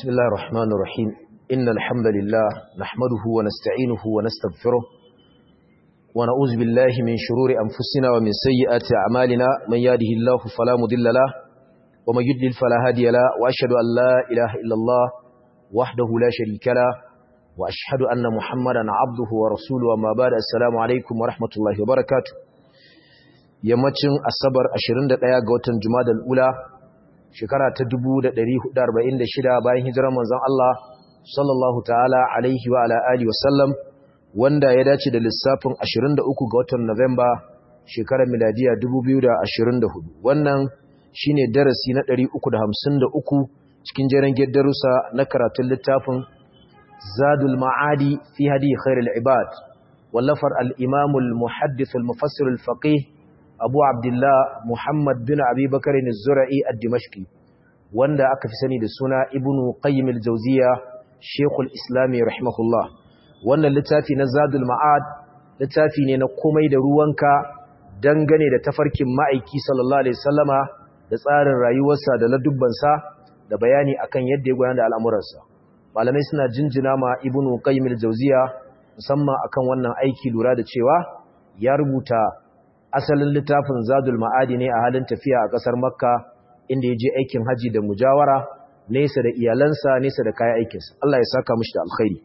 بسم الله الرحمن الرحيم إن الحمد لله نحمده ونستعينه ونستغفره ونعوذ بالله من شرور أنفسنا ومن سيئات أعمالنا من يهده الله فلا مضل له ومن يضلل فلا هادي له وأشهد أن لا إله إلا الله وحده لا شريك له وأشهد أن محمدا عبده ورسوله وما بعد السلام عليكم ورحمة الله وبركاته yammacin asabar 21 ga watan jumadal ula shekara ta 1446 bayan hijirar manzon Allah sallallahu ta'ala alaihi wa ala alihi wasallam wanda ya dace da lissafin 23 ga watan Nuwamba shekarar miladiya 2024 wannan shine darasi na 353 cikin jerin darussa na karatun littafin Zadul Ma'adi fi hadi khairul ibad wallafar al-Imam al-Muhaddith al-Mufassir al-Faqih Abu Abdullah Muhammad bin Abi Bakar az-Zura'i ad-Dimashqi wanda aka fi sani da suna Ibn Qayyim al-Jawziyya Sheikh al-Islam rahimahullah wannan littafi na Zadul Ma'ad littafi ne na komai da ruwanka dangane da tafarkin ma'aiki sallallahu alaihi wasallama da tsarin rayuwarsa da ladubbansa da bayani akan yadda ya gudanar da al'amuransa malamai suna jinjina ma Ibn Qayyim al-Jawziyya musamman akan wannan aiki lura da cewa ya rubuta asalin littafin zadul ma'adi ne a halin tafiya a ƙasar makka inda ya je aikin haji da mujawara nesa da iyalansa nesa da kayan aikinsa Allah ya saka mushi da alkhairi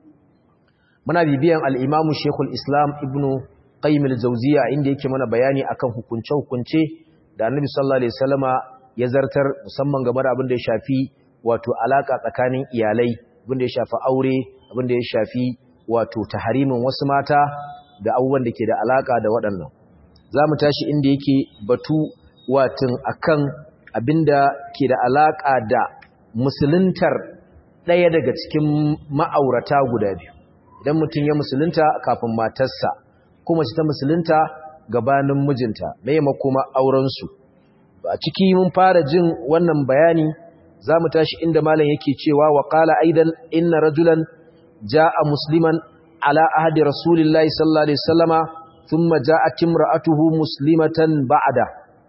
muna bibiyan al'imamu shekul islam ibn qayyim al-jawziya inda yake mana bayani akan hukunce-hukunce da annabi sallallahu alaihi wasallama ya zartar musamman game da abin da ya shafi wato alaka tsakanin iyalai abin da ya shafi aure abin da ya shafi wato taharimin wasu mata da abubuwan da ke da alaka da waɗannan za mu tashi inda yake batu watan akan abinda ke da alaƙa da musuluntar ɗaya daga cikin ma'aurata guda biyu idan mutum ya musulunta kafin matarsa kuma ta musulunta gabanin mijinta mai makoma aurensu a ciki mun fara jin wannan bayani za mu tashi inda malam yake cewa wa ƙala aidan inna rajulan ja'a musliman ala ahadi rasulillahi sallallahu alaihi wasallama ثم جاءت امرأته مسلمة بعده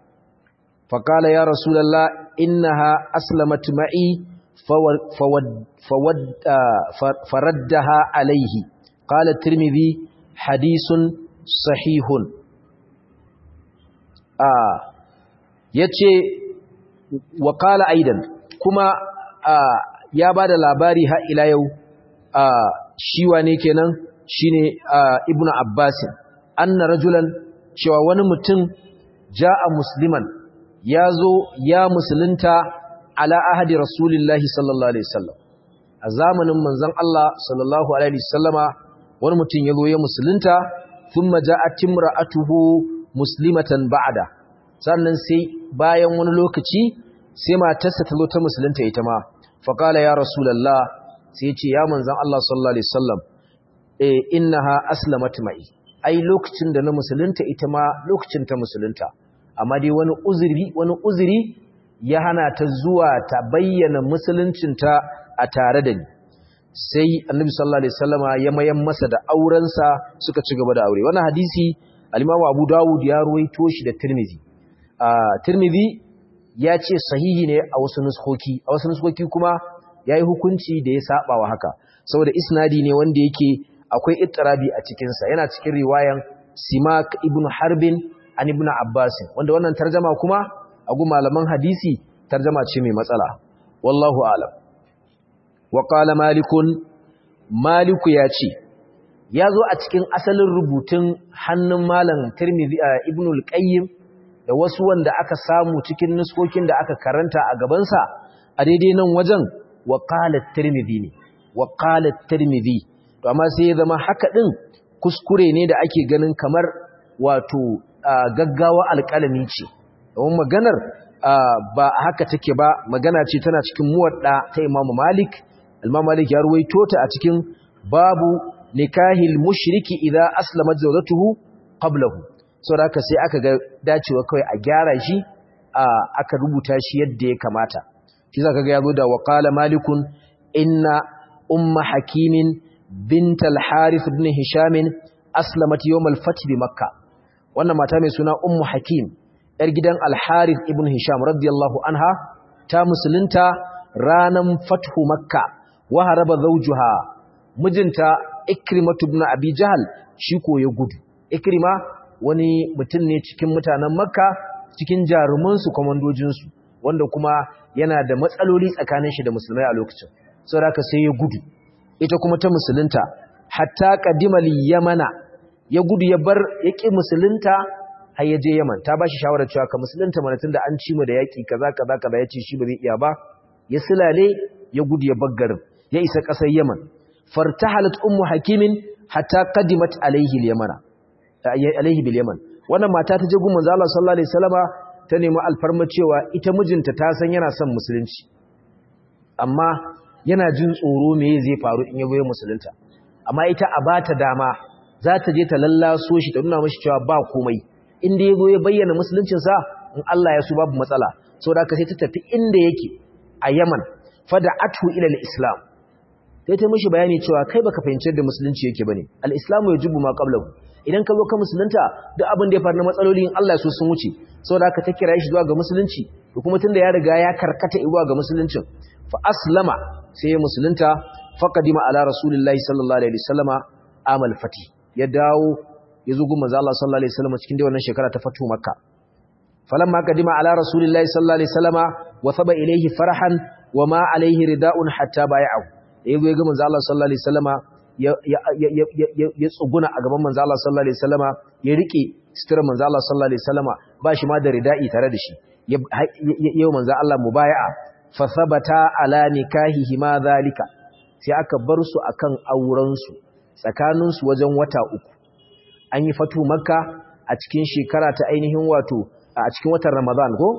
فقال يا رسول الله إنها أسلمت معي فود فود فود فردها عليه قال الترمذي حديث صحيح آه yace wa qala aidan kuma ya bada labari har ila yau shi wane kenan shine ibnu abbasin anna rajulan cewa wani mutum ja'a musliman ya zo ya musulunta ala ahadi rasulillahi sallallahu alaihi wasallam a zamanin manzon Allah sallallahu alaihi wasallama wani mutum ya zo ya musulunta thumma ja'at imra'atuhu muslimatan ba'da sannan sai bayan wani lokaci sai matarsa ta zo ta musulunta ita ma fa qala ya rasulullah sai ya ce ya manzon Allah sallallahu alaihi wasallam eh innaha aslamat ma'i ai lokacin da na musulunta ita ma lokacin ta musulunta amma dai wani uzuri wani uzuri ya hana ta zuwa ta bayyana musuluncinta a tare da ni sai annabi sallallahu alaihi wasallama ya mayan masa da aurensa suka ci gaba da aure wannan hadisi al-imamu Abu Dawud ya ruwaito shi da Tirmidhi a Tirmidhi ya ce sahihi ne a wasu nuskoki a wasu nuskoki kuma yayi hukunci da ya saba wa haka saboda isnadi ne wanda yake akwai ittirabi a cikinsa yana cikin riwayan simak ibn harbin an ibn abbas wanda wannan tarjama kuma a gu malaman hadisi tarjama ce mai matsala wallahu alam wa qala malikun maliku ya ce ya zo a cikin asalin rubutun hannun malam tirmidhi ibn al-qayyim da wasu wanda aka samu cikin nuskokin da aka karanta a gabansa a daidai nan wajen wa qala tirmidhi ne wa qala tirmidhi to amma sai ya zama haka din kuskure ne da ake ganin kamar wato gaggawa alƙalami ce domin maganar ba haka take ba magana ce tana cikin muwadda ta Imam Malik Imam Malik ya ruwaito ta a cikin babu nikahil mushriki idza aslamat zawjatuhu qablahu saboda haka sai aka ga dacewa kawai a gyara shi aka rubuta shi yadda ya kamata shi zaka ga yazo da waqala malikun inna umma hakimin bint al-harith ibn hisham aslamat yawm al-fath bi makkah wannan mata mai suna ummu hakim yar gidan al-harith ibn hisham radiyallahu anha ta musulunta ranan fathu makka wa haraba zawjuha mijinta ikrimatu ibn abi jahal shi ko ya gudu ikrima wani mutum ne cikin mutanen makka cikin jarumansu kwamandojinsu wanda kuma yana da matsaloli tsakanin shi da musulmai a lokacin saboda haka sai ya gudu ita kuma ta musulunta hatta qadimal yamana ya gudu ya bar yaki musulunta har ya je yaman ta bashi shawarar cewa ka musulunta mana tunda an ci mu da yaki kaza kaza kaza yace shi ba zai iya ba ya silale ya gudu ya bar garin ya isa kasar yaman fartahalat ummu hakimin hatta qadimat alaihi al-yamana alaihi bil yaman wannan mata ta je gun manzo Allah sallallahu alaihi wasallama ta nemi alfarma cewa ita mijinta ta san yana son musulunci amma yana jin tsoro me zai faru in ya goye musulunta amma ita a bata dama za ta je ta lallaso shi ta nuna mashi cewa ba komai inda ya goye bayyana musuluncin sa in Allah ya so babu matsala saboda haka sai ta tafi inda yake a Yaman fada'atu ila al-islam sai ta mishi bayani cewa kai baka fahimci da musulunci yake bane al-islamu yajibu ma qablahu idan ka zo ka musulunta duk abin da ya faru na matsaloli in Allah so sun wuce saboda haka ta kira shi zuwa ga musulunci da kuma tunda ya riga ya karkata zuwa ga musuluncin fa aslama sai ya musulunta faqadima ala rasulillahi sallallahu alaihi wasallama amal fati ya dawo ya zo gun manzo Allah sallallahu alaihi wasallama cikin dai wannan shekara ta fatu makka falamma qadima ala rasulillahi sallallahu alaihi wasallama wa thaba ilayhi farahan wa ma alaihi rida'un hatta bai'ahu yayin ga manzo Allah sallallahu alaihi wasallama ya tsuguna a gaban manzo Allah sallallahu alaihi wasallama ya rike sitirar manzo Allah sallallahu alaihi wasallama ba shi ma da rida'i tare da shi yau manzo Allah mubaya'a fa sabata ala nikahihi ma zalika sai aka bar su akan auren su tsakanin su wajen wata uku an yi fatu makka a cikin shekara ta ainihin wato a cikin watan ramadan ko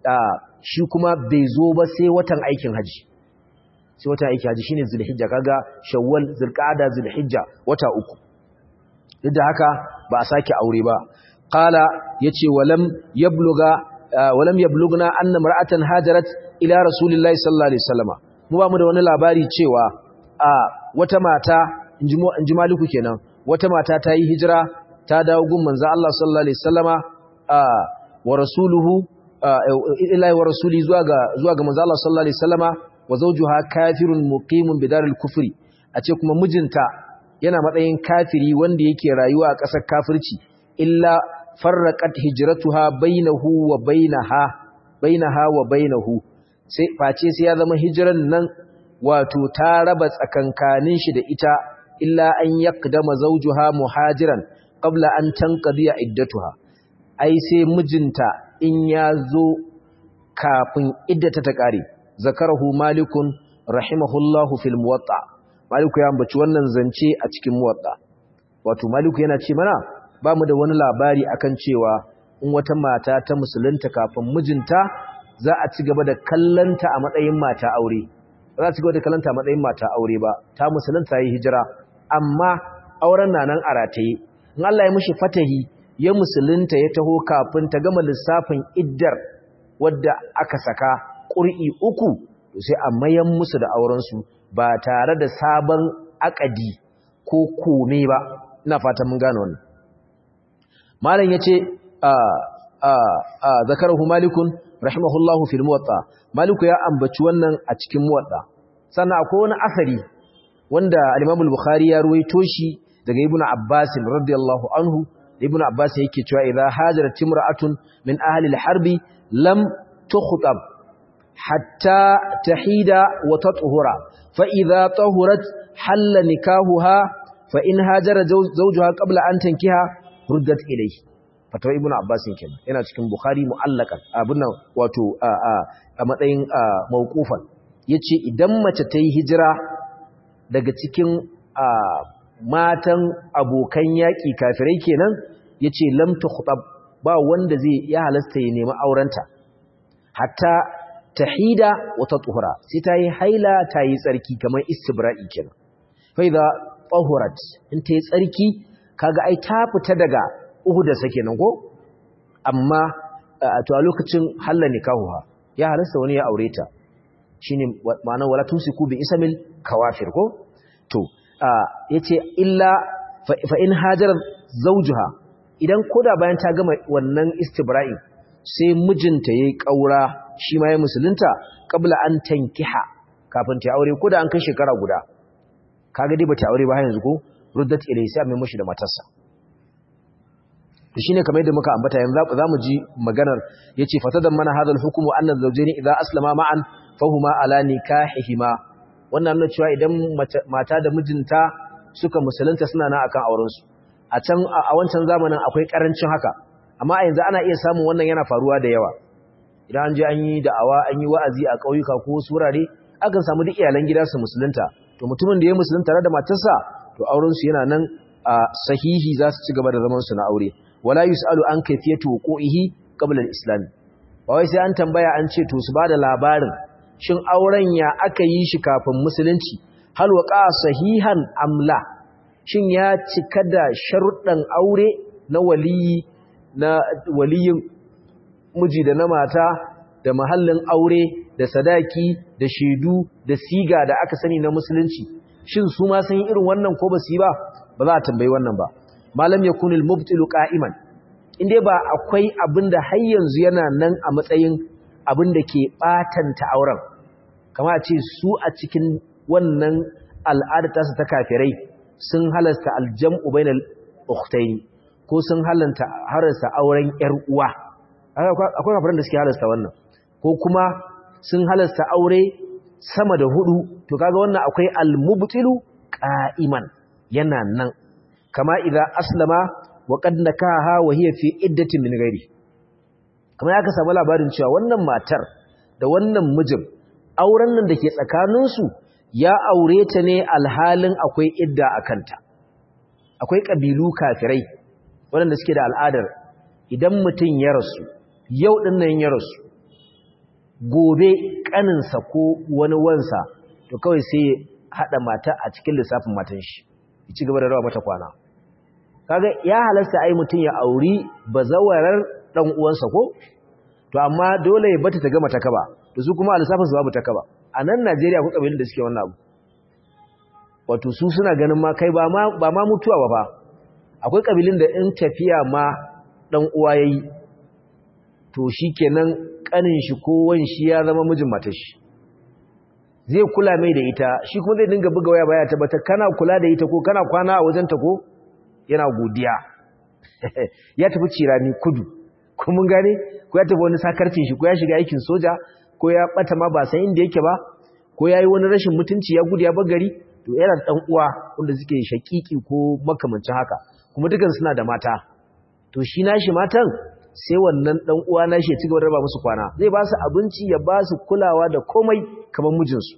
shi kuma bai zo ba sai watan aikin haji sai wata aiki haji shine zulhijja kaga shawwal zulqa'ada zulhijja wata uku duk da haka ba a sake aure ba qala yace walam yabluga walam yablugna anna mar'atan hajarat ila rasulillahi sallallahu alaihi wasallama mu ba mu da wani labari cewa a wata mata inji maliku kenan wata mata ta yi hijira ta dawo gun manzo Allah sallallahu alaihi wasallama wa rasuluhu ila wa rasuli zuwa ga zuwa ga manzo Allah sallallahu alaihi wasallama wa zawjuha kafirun muqimun bidaril kufri a ce kuma mijinta yana matsayin kafiri wanda yake rayuwa a ƙasar kafirci illa farraqat hijratuha bainahu wa bainaha bainaha wa bainahu sai face sai ya zama hijiran nan wato ta raba tsakankanin shi da ita illa an yaqdama zawjuha muhajiran qabla an tanqadiya iddatuha ai sai mijinta in ya zo kafin iddata ta kare zakarahu malikun rahimahullahu fil muwatta maliku ya ambaci wannan zance a cikin muwatta wato maliku yana ce mana ba mu da wani labari akan cewa in wata mata ta musulunta kafin mijinta za a ci gaba da kallanta a matsayin mata aure za a ci gaba da kallanta a matsayin mata aure ba ta musulunta yi hijira amma auren na nan a rataye in Allah ya mishi fatahi ya musulunta ya taho kafin ta gama lissafin iddar wadda aka saka ƙuri'i uku sai a mayan musu da aurensu ba tare da sabon akadi ko kome ba ina fatan mun gane wannan malam yace a a a zakarahu malikun rahimahullahu fil muwatta maliku ya ambaci wannan a cikin muwatta sannan akwai wani asari wanda al-Imam al-Bukhari ya ruwaito shi daga Ibn Abbas radiyallahu anhu Ibn Abbas yake cewa idza hajarat imra'atun min ahli al-harbi lam tukhtab hatta tahida wa tathura fa idza tahurat halla nikahuha fa in hajara zawjuha qabla an tankiha ruddat ilayhi fatawa ibnu abbas kenan yana cikin bukhari mu'allakan abun nan wato a matsayin mawqufan yace idan mace ta yi hijira daga cikin matan abokan yaki kafirai kenan yace lam tukhtab ba wanda zai ya halasta ya nemi aurenta hatta tahida wa tatuhura sai ta yi haila ta yi tsarki kamar istibra'i kenan fa idza tahurat in ta yi tsarki kaga ai ta fita daga uhu da sake nan ko amma to a lokacin halla nikahuha ya halasta wani ya aure ta shine ma'anar wala tusiku bi ismil kawafir ko to yace illa fa in hajara zawjuha idan koda bayan ta gama wannan istibra'i sai mijinta yayi kaura shi ma ya musulunta qabla an tankiha kafin ta aure ko da an kai shekara guda kaga dai bata aure ba har yanzu ko ruddat ilai sai mai mushi da matarsa to shine kamar yadda muka ambata yanzu za mu ji maganar yace fatadan mana hadal hukmu anna zawjaini idza aslama ma'an fahuma ala nikahihima wannan nuna cewa idan mata da mijinta suka musulunta suna nan akan auren su a can a wancan zamanin akwai karancin haka amma a yanzu ana iya samun wannan yana faruwa da yawa idan an je an yi da'awa an yi wa'azi a ƙauyuka ko wasu wurare akan samu duk iyalan gida su musulunta to mutumin da ya musulunta tare da matarsa to auren su yana nan a sahihi za su ci gaba da zaman su na aure wala yusalu an kayfiyatu wuqu'ihi qabla al-islam ba wai sai an tambaya an ce to su bada labarin shin auren ya aka yi shi kafin musulunci hal waqa sahihan amla shin ya cika da sharuɗan aure na waliyi na waliyin miji da na mata da mahallin aure da sadaki da shaidu da siga da aka sani na musulunci shin su ma sun yi irin wannan ko ba su yi ba ba za a tambayi wannan ba malam ya kunil mubtilu qa'iman inde ba akwai abin da har yanzu yana nan a matsayin abin da ke batanta auren kama ce su a cikin wannan al'ada ta su ta kafirai sun halasta aljam'u bainal ukhtayn ko sun halanta harasa auren yar uwa akwai kafiran da suke halasta wannan ko kuma sun halasta aure sama da hudu to kaga wannan akwai al-mubtilu qa'iman yana nan kama idza aslama wa qad nakaha wa hiya fi iddatin min ghairi kamar aka samu labarin cewa wannan matar da wannan mijin auren nan dake tsakanin su ya aure ta ne alhalin akwai idda akanta akwai kabilu kafirai waɗanda suke da al'adar idan mutum ya rasu yau din nan ya rasu gobe kaninsa ko wani wansa to kawai sai hada mata a cikin lissafin matan shi ya ci gaba da rawa mata kwana kaga ya halasta ai mutum ya auri bazawarar dan uwansa ko to amma dole ya bata ta gama ta kaba to su kuma a lissafin su babu ta kaba a nan Najeriya ko kabilun da suke wannan abu wato su suna ganin ma kai ba ma ba ma mutuwa ba fa akwai kabilun da in tafiya ma dan uwa yayi to shikenan kanin shi ko wan shi ya zama mijin matar shi zai kula mai da ita shi kuma zai dinga buga waya baya tabbata kana kula da ita ko kana kwana a wajen ta ko yana godiya ya tafi cirani kudu ko mun gane ko ya tafi wani sakarcin shi ko ya shiga aikin soja ko ya bata ma ba san inda yake ba ko yayi wani rashin mutunci ya gudu ya bar gari to yana dan uwa wanda suke shakiki ko makamancin haka kuma dukan suna da mata to shi nashi matan sai wannan dan uwa nashi ya ci gaba da raba musu kwana zai ba su abinci ya ba su kulawa da komai kamar mijinsu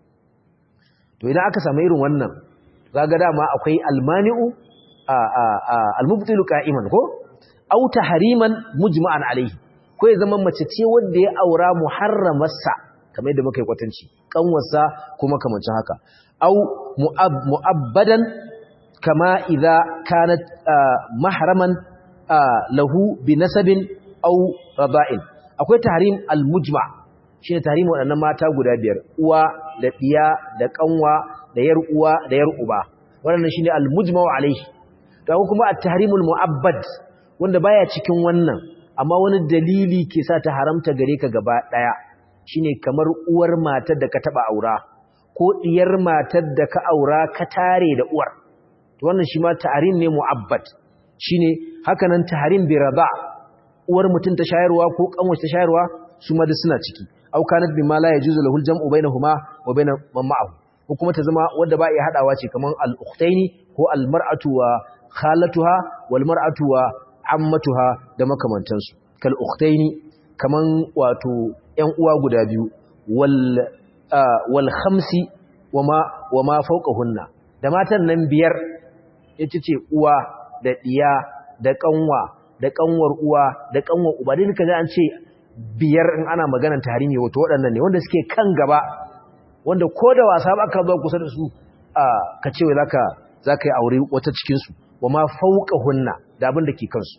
to idan aka samu irin wannan kaga dama akwai almani'u almubtilu qa'iman ko aw tahriman mujma'an alayhi ko ya zama mace ce wanda ya aura muharramarsa kamar yadda muka yi kwatanci kanwarsa kuma kamancin haka aw mu'abbadan kama idza kanat mahraman lahu bi nasabin aw rada'in akwai tahrim al-mujma shine tahrim wadannan mata guda biyar uwa da diya da kanwa da yar uwa da yar uba wannan shine al-mujma alayhi to kuma at-tahrimul mu'abbad wanda baya cikin wannan amma wani dalili ke sa ta haramta gare ka gaba daya shine kamar uwar matar da ka taba aura ko diyar matar da ka aura ka tare da uwar to wannan shi ma tahrim ne mu'abbad shine hakanan tahrim bi rada uwar mutun ta shayarwa ko kanwar ta shayarwa su ma suna ciki au kanat bima la yajuzu lahu al-jam'u bainahuma wa bain man ma'ahu ko kuma ta zama wanda ba iya hadawa ce kaman al-ukhtaini ko al-mar'atu wa khalatuha wal mar'atu wa ammatuha da makamantansu kal ukhtaini kaman wato ƴan uwa guda biyu wal wal khamsi wama wama fawqahunna da matan nan biyar yace ce uwa da diya da kanwa da kanwar uwa da kanwar uba dai kaga an ce biyar in ana maganar tahrimi wato waɗannan ne wanda suke kan gaba wanda ko da wasa ba ka zo kusa da su ka ce wai zaka zaka yi aure wata cikin su wama fawqahunna da abin da ke kansu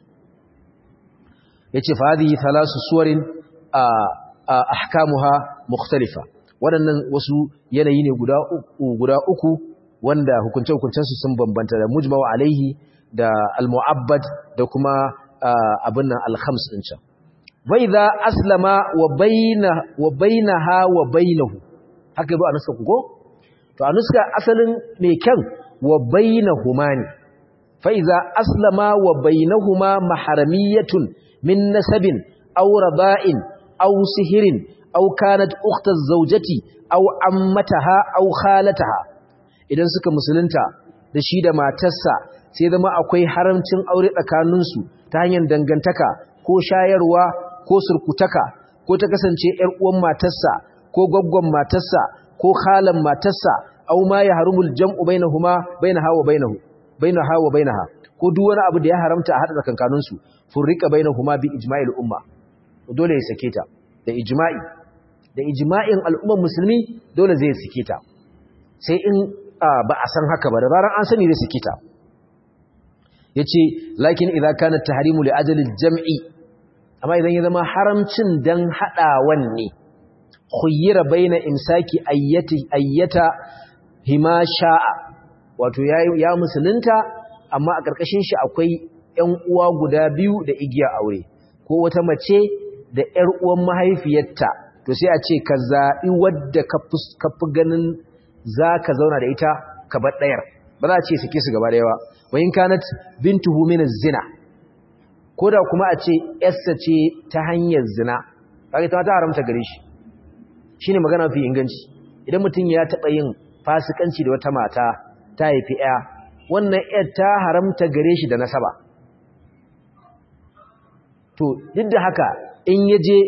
yace fa hadhihi thalasu suwarin ahkamuha mukhtalifa waɗannan wasu yanayi ne guda uku guda uku wanda hukunce hukuncen su sun bambanta da mujma'u alaihi da al-mu'abbad da kuma abin nan al-khams din can bai za aslama wa baina wa bainaha wa bainahu haka yabo a nuska ku ko to a nuska asalin mai kyan wa bainahuma ne fa iza aslama wa bainahuma maharamiyatun min nasabin aw rada'in aw sihirin aw kanat ukhta zawjati aw ammataha aw khalataha idan suka musulunta da shi da matarsa sai zama akwai haramcin aure tsakaninsu ta hanyar dangantaka ko shayarwa ko surkutaka ko ta kasance ƴar uwan matarsa ko gwaggwan matarsa ko khalan matarsa aw ma ya harumul jam'u bainahuma bainaha wa bainahu bainaha wa bainaha ko duk wani abu da ya haramta a hada tsakankaninsu furrika bainahuma bi ijma'il umma dole ya sake ta da ijma'i da ijma'in al'ummar musulmi dole zai sake ta sai in ba a san haka ba da zaran an sani zai sake ta yace lakin idza kana tahrimu li ajali jam'i amma idan ya zama haramcin dan hadawan ne khuyyira baina imsaki ayyati ayyata hima sha'a wato ya musulunta amma a karkashin shi akwai ƴan uwa guda biyu da igiya aure ko wata mace da ƴar uwan mahaifiyarta to sai a ce ka zaɓi wadda ka fi ganin za ka zauna da ita ka bar ɗayar ba za a ce sake su gaba da yawa wayin kanat bintuhu min zina ko da kuma a ce yarsa ce ta hanyar zina kaga ta ta haramta gare shi shine magana fi inganci idan mutum ya taɓa yin fasikanci da wata mata ta haifi ɗaya wannan ‘yar ta haramta gare shi da nasaba to duk da haka in ya je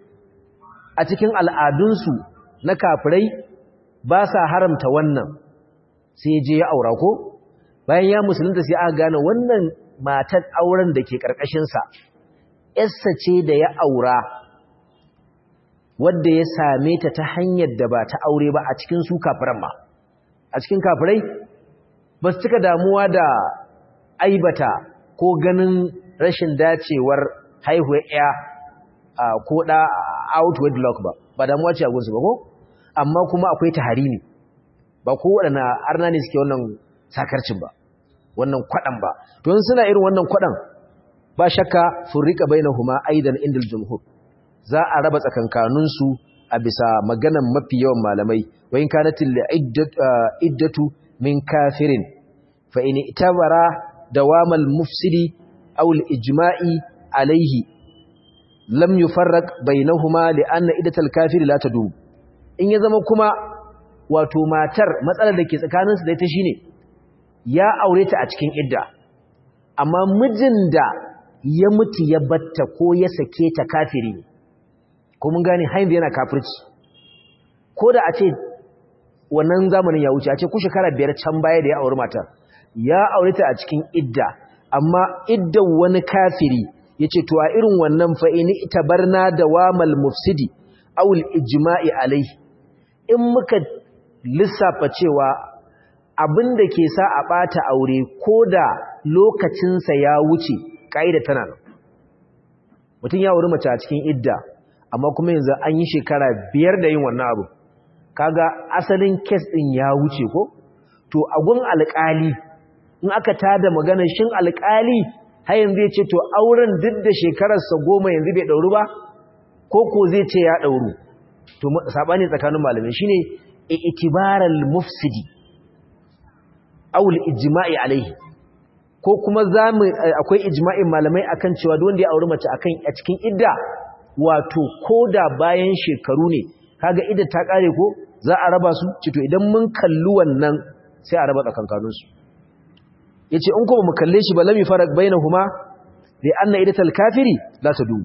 a cikin al'adunsu na kafirai ba sa haramta wannan sai ya je ya aura ko bayan ya musulunta sai aka gane wannan matar auren da ke ƙarƙashinsa ‘yarsa ce da ya aura wadda ya same ta ta hanyar da ba ta aure ba a cikin su kafiran ma a cikin kafirai ba su cika damuwa da aibata ko ganin rashin dacewar haihuwar ya ko da out wedlock ba ba damuwa ce a gunsu ba ko amma kuma akwai taharimi ba ko waɗanda arna ne suke wannan sakarcin ba wannan kwaɗan ba don suna irin wannan kwaɗan ba shakka furrika bainahuma aidan indal jumhur za a raba tsakankaninsu a bisa maganan mafi yawan malamai wa in kanatil iddatu min kafirin fa in itabara dawamal mufsidi aw al ijma'i alayhi lam yufarraq bainahuma li anna iddatal kafiri la tadum in ya zama kuma wato matar matsalar da ke tsakaninsu da ita shine ya aure ta a cikin idda amma mijin da ya mutu ya batta ko ya sake ta kafiri ne ko mun gane hain yana kafirci ko da a ce wannan zamanin ya wuce a ce ku shekara biyar can baya da ya auri matar ya aure ta a cikin idda amma iddan wani kafiri ya ce to a irin wannan fa'ini ita barna da wamal mufsidi awul ijma'i alai in muka lissafa cewa abin da ke sa a ɓata aure ko da lokacinsa ya wuce ƙa'ida tana nan mutum ya wuri mace a cikin idda amma kuma yanzu an yi shekara biyar da yin wannan abu kaga asalin kes ɗin ya wuce ko to agun alƙali in aka tada maganar shin alƙali har yanzu ya ce to auren duk da shekararsa goma yanzu bai ɗauru ba ko ko zai ce ya ɗauru to saɓani tsakanin malamai shine itibaral mufsidi awul ijma'i alaihi ko kuma zamu akwai ijma'in malamai akan cewa duk wanda ya auri mace akan a cikin idda wato koda bayan shekaru ne kaga idda ta kare ko za a raba su cito idan mun kalli wannan sai a raba tsakankanin su yace in kuma mu kalle shi ba lami farak bainahuma li anna iddatal kafiri la tadum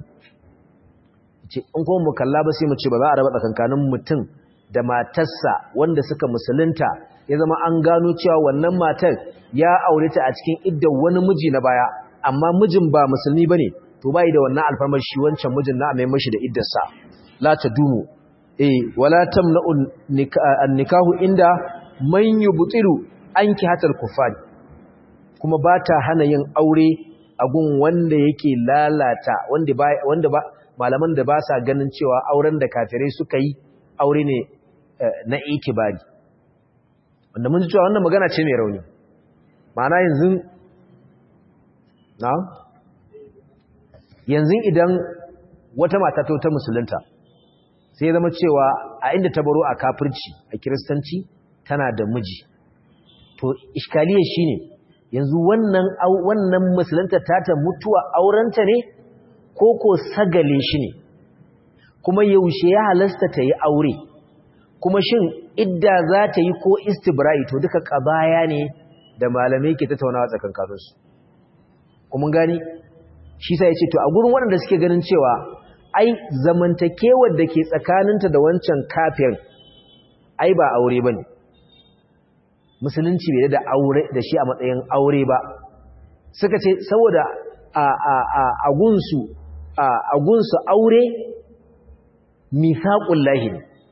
yace in kuma mu kalla ba sai mu ce ba za a raba tsakankanin mutum da matarsa wanda suka musulunta ya zama an gano cewa wannan matar ya aure ta a cikin iddan wani miji na baya amma mijin ba musulmi bane to bai da wannan alfarmar shi wancan mijin na mai mashi da iddarsa la tadumu eh wala tamna'u an-nikahu inda man yubtiru anki hatal kufari kuma ba ta hana yin aure a gun wanda yake lalata wanda ba wanda ba malaman da ba sa ganin cewa auren da kafirai suka yi aure ne na ikibari wanda mun ji cewa wannan magana ce mai rauni ma'ana yanzu na yanzu idan wata mata ta musulunta sai ya zama cewa a inda ta baro a kafirci a kiristanci tana da miji to iskaliyar shine yanzu wannan wannan musulunta ta ta mutuwa aurenta ne ko ko sagale shi ne kuma yaushe ya halasta ta yi aure kuma shin idda za ta yi ko istibra'i to duka ƙabaya ne da malamai ke tattaunawa tsakankaninsu kuma gani shi sai ya ce to a gurin waɗanda suke ganin cewa ai zamantakewar da ke tsakaninta da wancan kafin ai ba aure ba ne musulunci bai da aure da shi a matsayin aure ba suka ce saboda a gunsu a gunsu aure mithaqul lahi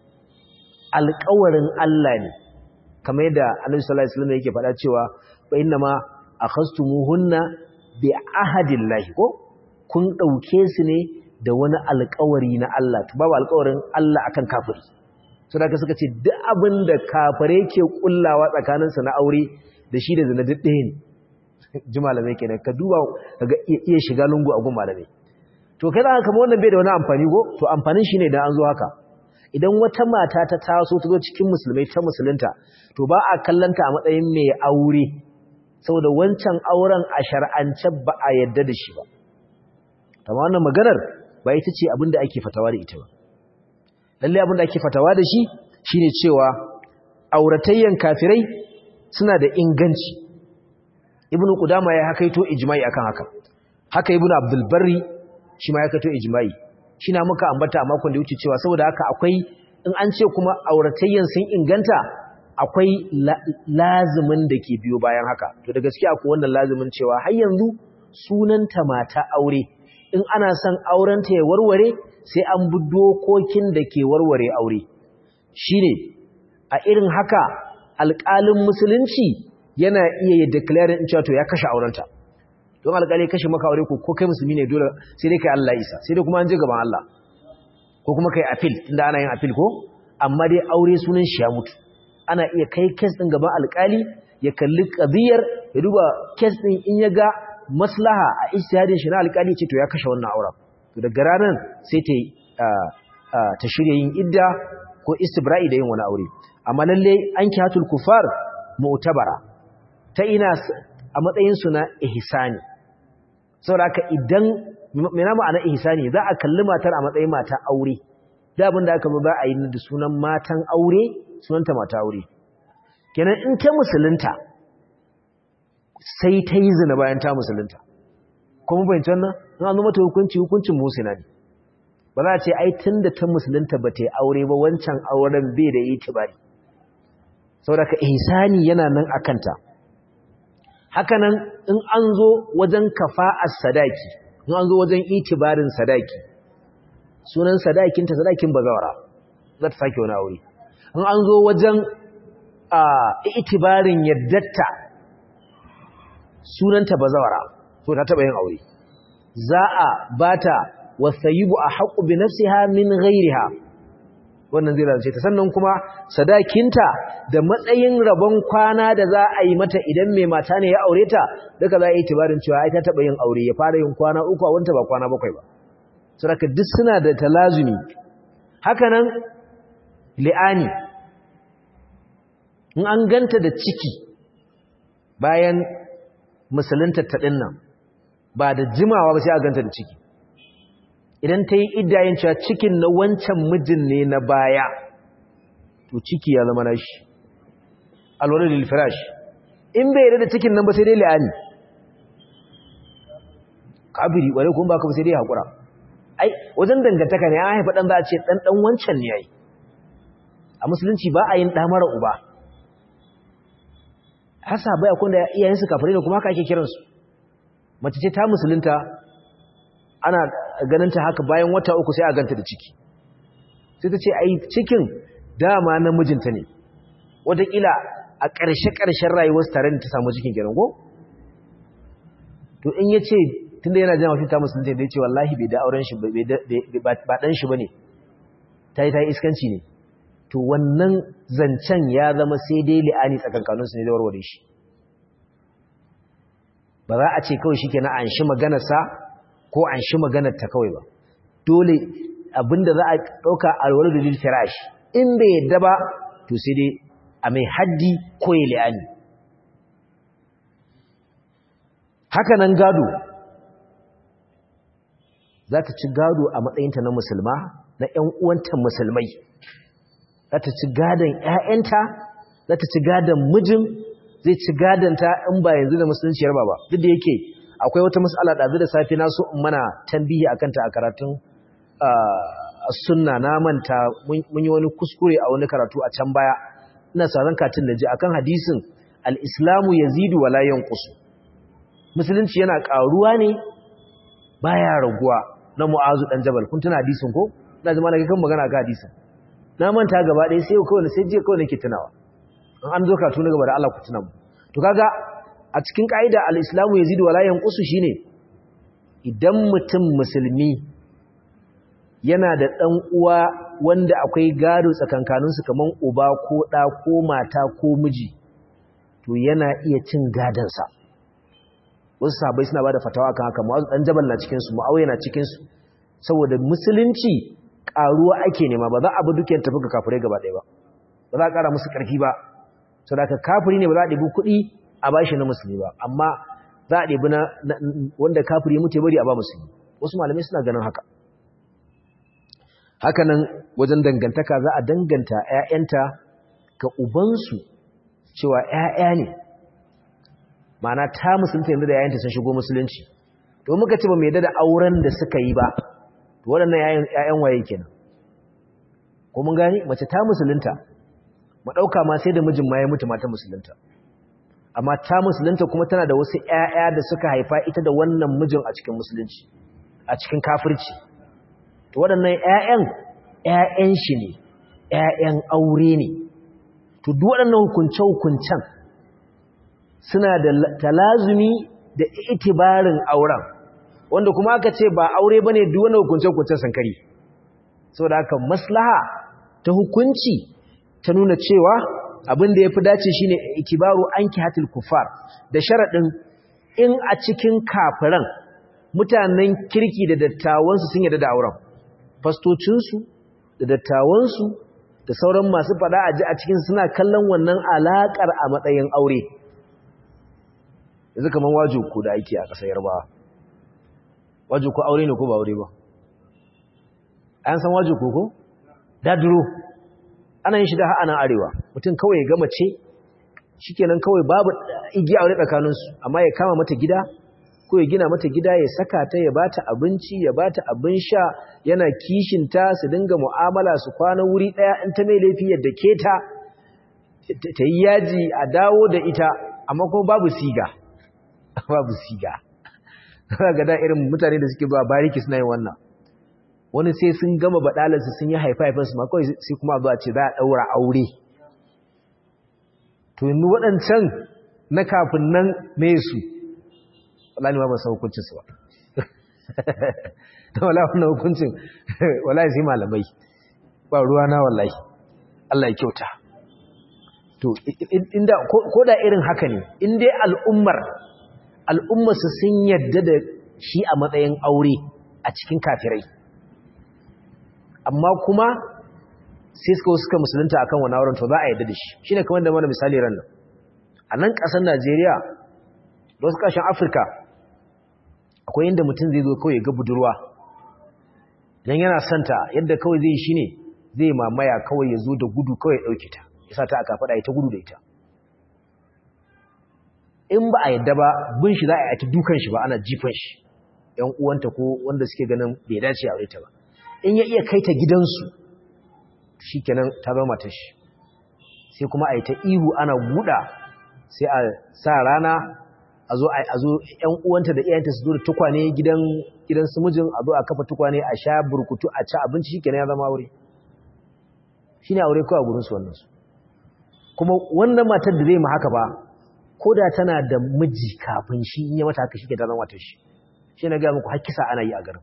alƙawarin Allah ne kamar yadda Annabi sallallahu alaihi wasallam yake faɗa cewa fa inna ma akhastumuhunna bi ahadillahi ko kun dauke su ne da wani alƙawari na Allah to babu alƙawarin Allah akan kafiri saboda suka ce duk abin da kafare ke kullawa tsakaninsa na aure da shi da zina duk ɗaya ne ji malamai kenan ka duba kaga iya shiga lungu a gun malamai to kai za ka kama wannan bai da wani amfani go to amfanin shi ne idan an zo haka idan wata mata ta taso ta zo cikin musulmai ta musulunta to ba a kallanta a matsayin mai aure saboda wancan auren a shar'ance ba a yadda da shi ba amma wannan maganar ba ita ce abin da ake fatawa da ita ba lallai abin da ake fatawa da shi shine cewa auratayyan kafirai suna da inganci ibnu qudama ya hakaito ijma'i akan haka haka ibnu abdul barri shi ma ya kaito ijma'i shi na muka ambata a makon da wuce cewa saboda haka akwai in an ce kuma auratayyan sun inganta akwai lazimin da ke biyo bayan haka to da gaskiya akwai wannan lazimin cewa har yanzu sunanta mata aure in ana son aurenta ya warware sai an bi dokokin da ke warware aure shine a irin haka alƙalin musulunci yana iya ya declare in cewa to ya kashe aurenta don alƙali kashe maka aure ko ko kai musulmi ne dole sai dai kai Allah isa sai dai kuma an je gaban Allah ko kuma kai appeal tunda ana yin appeal ko amma dai aure sunan shi ya mutu ana iya kai case din gaban alƙali ya kalli qadiyar ya duba case din in ya ga maslaha a ijtihadin shi na alƙali ce to ya kashe wannan auren to daga ranar sai ta ta shirye yin idda ko istibra'i da yin wani aure amma lalle an kihatul kufar mu'tabara ta ina a matsayin su na ihsani saboda haka idan mena ma'ana ihsani za a kalli matar a matsayin mata aure da abin da aka zo za a yi da sunan matan aure sunanta mata aure kenan in ta musulunta sai ta yi zina bayan ta musulunta kuma bayanci wannan in an zo mata hukunci hukuncin musina ne ba za a ce ai tun da ta musulunta ba ta yi aure ba wancan auren bai da itibari saboda ka ihsani yana nan a kanta hakanan in an zo wajen kafa'ar sadaki in an zo wajen itibarin sadaki sunan sadakinta sadakin bazawara za ta sake wani aure in an zo wajen itibarin yaddatta sunanta bazawara so ta taɓa yin aure za a bata wasayibu a haƙu bi nafsiha min ghairiha wannan zai rance ta sannan kuma sadakinta da matsayin rabon kwana da za a yi mata idan mai mata ne ya aure ta duka za a yi tibarin cewa ai ta taɓa yin aure ya fara yin kwana uku a wanta ba kwana bakwai ba saboda duk suna da talazumi hakanan li'ani in an ganta da ciki bayan musulunta ta dinnan ba da jimawa ba sai a ganta da ciki idan ta yi idayen cewa cikin na wancan mijin ne na baya to ciki ya zama nashi alwada da firash in bai yarda da cikin nan ba sai dai li'ani kafiri wale kuma ba ka sai dai haƙura ai wajen dangantaka ne an haifa ɗan za a ce ɗan ɗan wancan ne yayi a musulunci ba a yin ɗa mara uba hasa bai akwai da iyayensu kafirai ne kuma haka ake kiransu mace ce ta musulunta ana ganin ta haka bayan wata uku sai a ganta da ciki sai ta ce ai cikin dama namijinta ne wataƙila a ƙarshe-ƙarshen rayuwar tare da ta samu cikin kenan ko to in ya ce tun da yana jama fi ta musulunta da ya ce wallahi bai da auren shi ba ɗan shi ba ne ta yi ta yi iskanci ne to wannan zancen ya zama sai dai li'ani tsakankaninsu ne da warware shi ba za a ce kawai shi ke na an shi maganarsa ko an shi maganarta kawai ba dole abinda za a ɗauka alwala da firash in bai yadda ba to sai dai a mai haddi ko ya li'ani haka nan gado za ta ci gado a matsayinta na musulma na ‘yan uwanta musulmai za ta ci gadon ‘ya'yanta za ta ci gadon mijin zai ci gadonta in ba yanzu da musulunci yarba ba duk da yake akwai wata matsala ɗazu da safe na so in mana tambihi a kanta a karatun sunna na manta mun yi wani kuskure a wani karatu a can baya ina sauran katin da ji akan hadisin al-islamu yazidu wala yanqusu musulunci yana karuwa ne baya raguwa na mu'azu dan jabal kun tuna hadisin ko ina zama nake kan magana ga hadisin na manta gaba ɗaya sai kawai sai je kawai nake tunawa an an zo karatu na gaba da Allah ku tuna mu to kaga a cikin kaida al-islamu yazidu wala yanqusu shine idan mutum musulmi yana da ɗan uwa wanda akwai gado tsakankaninsu kaman uba ko ɗa ko mata ko miji to yana iya cin gadansa wasu sabai suna ba da fatawa kan haka ma'azu ɗan jabal na cikinsu ma'auya na cikinsu saboda musulunci ƙaruwa ake nema ba za a bi dukiyar tafi ga kafirai gaba ɗaya ba ba za a ƙara musu ƙarfi ba sau da kafiri ne ba za a ɗibi kuɗi a bashi na musulmi ba amma za a ɗibi na wanda kafiri ya mutu ya bari a ba musulmi wasu malamai suna ganin haka hakanan wajen dangantaka za a danganta ‘ya'yanta ga ubansu cewa ‘ya'ya ne mana ta musulunta yanzu da ‘ya'yanta sun shigo musulunci to muka ce ba mai da auren da suka yi ba to waɗannan ‘ya'yan waye kenan ko mun gani mace ta musulunta mu ɗauka ma sai da mijin ma ya mutu mata musulunta amma ta musulunta kuma tana da wasu ‘ya'ya da suka haifa ita da wannan mijin a cikin musulunci a cikin kafirci to waɗannan ‘ya'yan ‘ya'yan shi ne ‘ya'yan aure ne to duk waɗannan hukunce-hukuncen suna da talazumi da itibarin auren wanda kuma aka ce ba aure ba ne duk wani hukunce-hukuncen sankari saboda haka maslaha ta hukunci ta nuna cewa abin da ya fi dace shine itibaru an hatil kufar da sharaɗin in a cikin kafiran mutanen kirki da dattawansu sun yarda da auren fastocinsu da dattawansu da sauran masu fada a ji a cikin suna kallon wannan alaƙar a matsayin aure yanzu kamar wajo ko da ake a ƙasar yarbawa wajo ko aure ne ko ba aure ba an san wajo ko ko daduro ana yin shi da ha'anan arewa mutum kawai ya gama ce shikenan kawai babu igiya aure tsakaninsu amma ya kama mata gida ko ya gina mata gida ya saka ta ya bata abinci ya bata abin sha yana kishinta su dinga mu'amala su kwana wuri daya in ta mai laifi yadda ke ta ta yi yaji a dawo da ita amma kuma babu siga babu siga ga da irin mutane da suke ba bariki suna yin wannan wani sai sun gama badalarsu sun yi haifa-haifansu ma kawai sai kuma zuwa ce za a daura aure to yanzu waɗancan na kafin nan me su wallahi ma ban san hukuncin su ba to wallahi wannan hukuncin wallahi sai malamai ba ruwa na wallahi Allah ya kyauta to inda ko da irin haka ne in dai al'ummar al'ummar su sun yadda da shi a matsayin aure a cikin kafirai amma kuma sai suka suka musulunta akan wani auren to za a yadda da shi shine kamar da mana misali ran nan a nan ƙasar Najeriya da wasu ƙasashen Afirka akwai inda mutum zai zo kawai ga budurwa idan yana santa yadda kawai zai shi ne zai mamaya kawai ya zo da gudu kawai ya ɗauke ta ya sa ta aka faɗa ya ta gudu da ita in ba a yadda ba bin shi za a yi dukan shi ba ana jifan shi ‘yan uwanta ko wanda suke ganin bai dace a ta ba in ya iya kai ta gidansu shi kenan ta zama ta shi sai kuma a yi ta ihu ana guda sai a sa rana a zo a zo ƴan uwanta da iyayenta su zo da tukwane gidan gidan su mijin a zo a kafa tukwane a sha burkutu a ci abinci shikenan ya zama aure shine aure kawai gurin su wannan su kuma wannan matar da zai ma haka ba koda tana da miji kafin shi in ya mata haka shike ta zama matar shi shi na ga muku har kisa ana yi a garin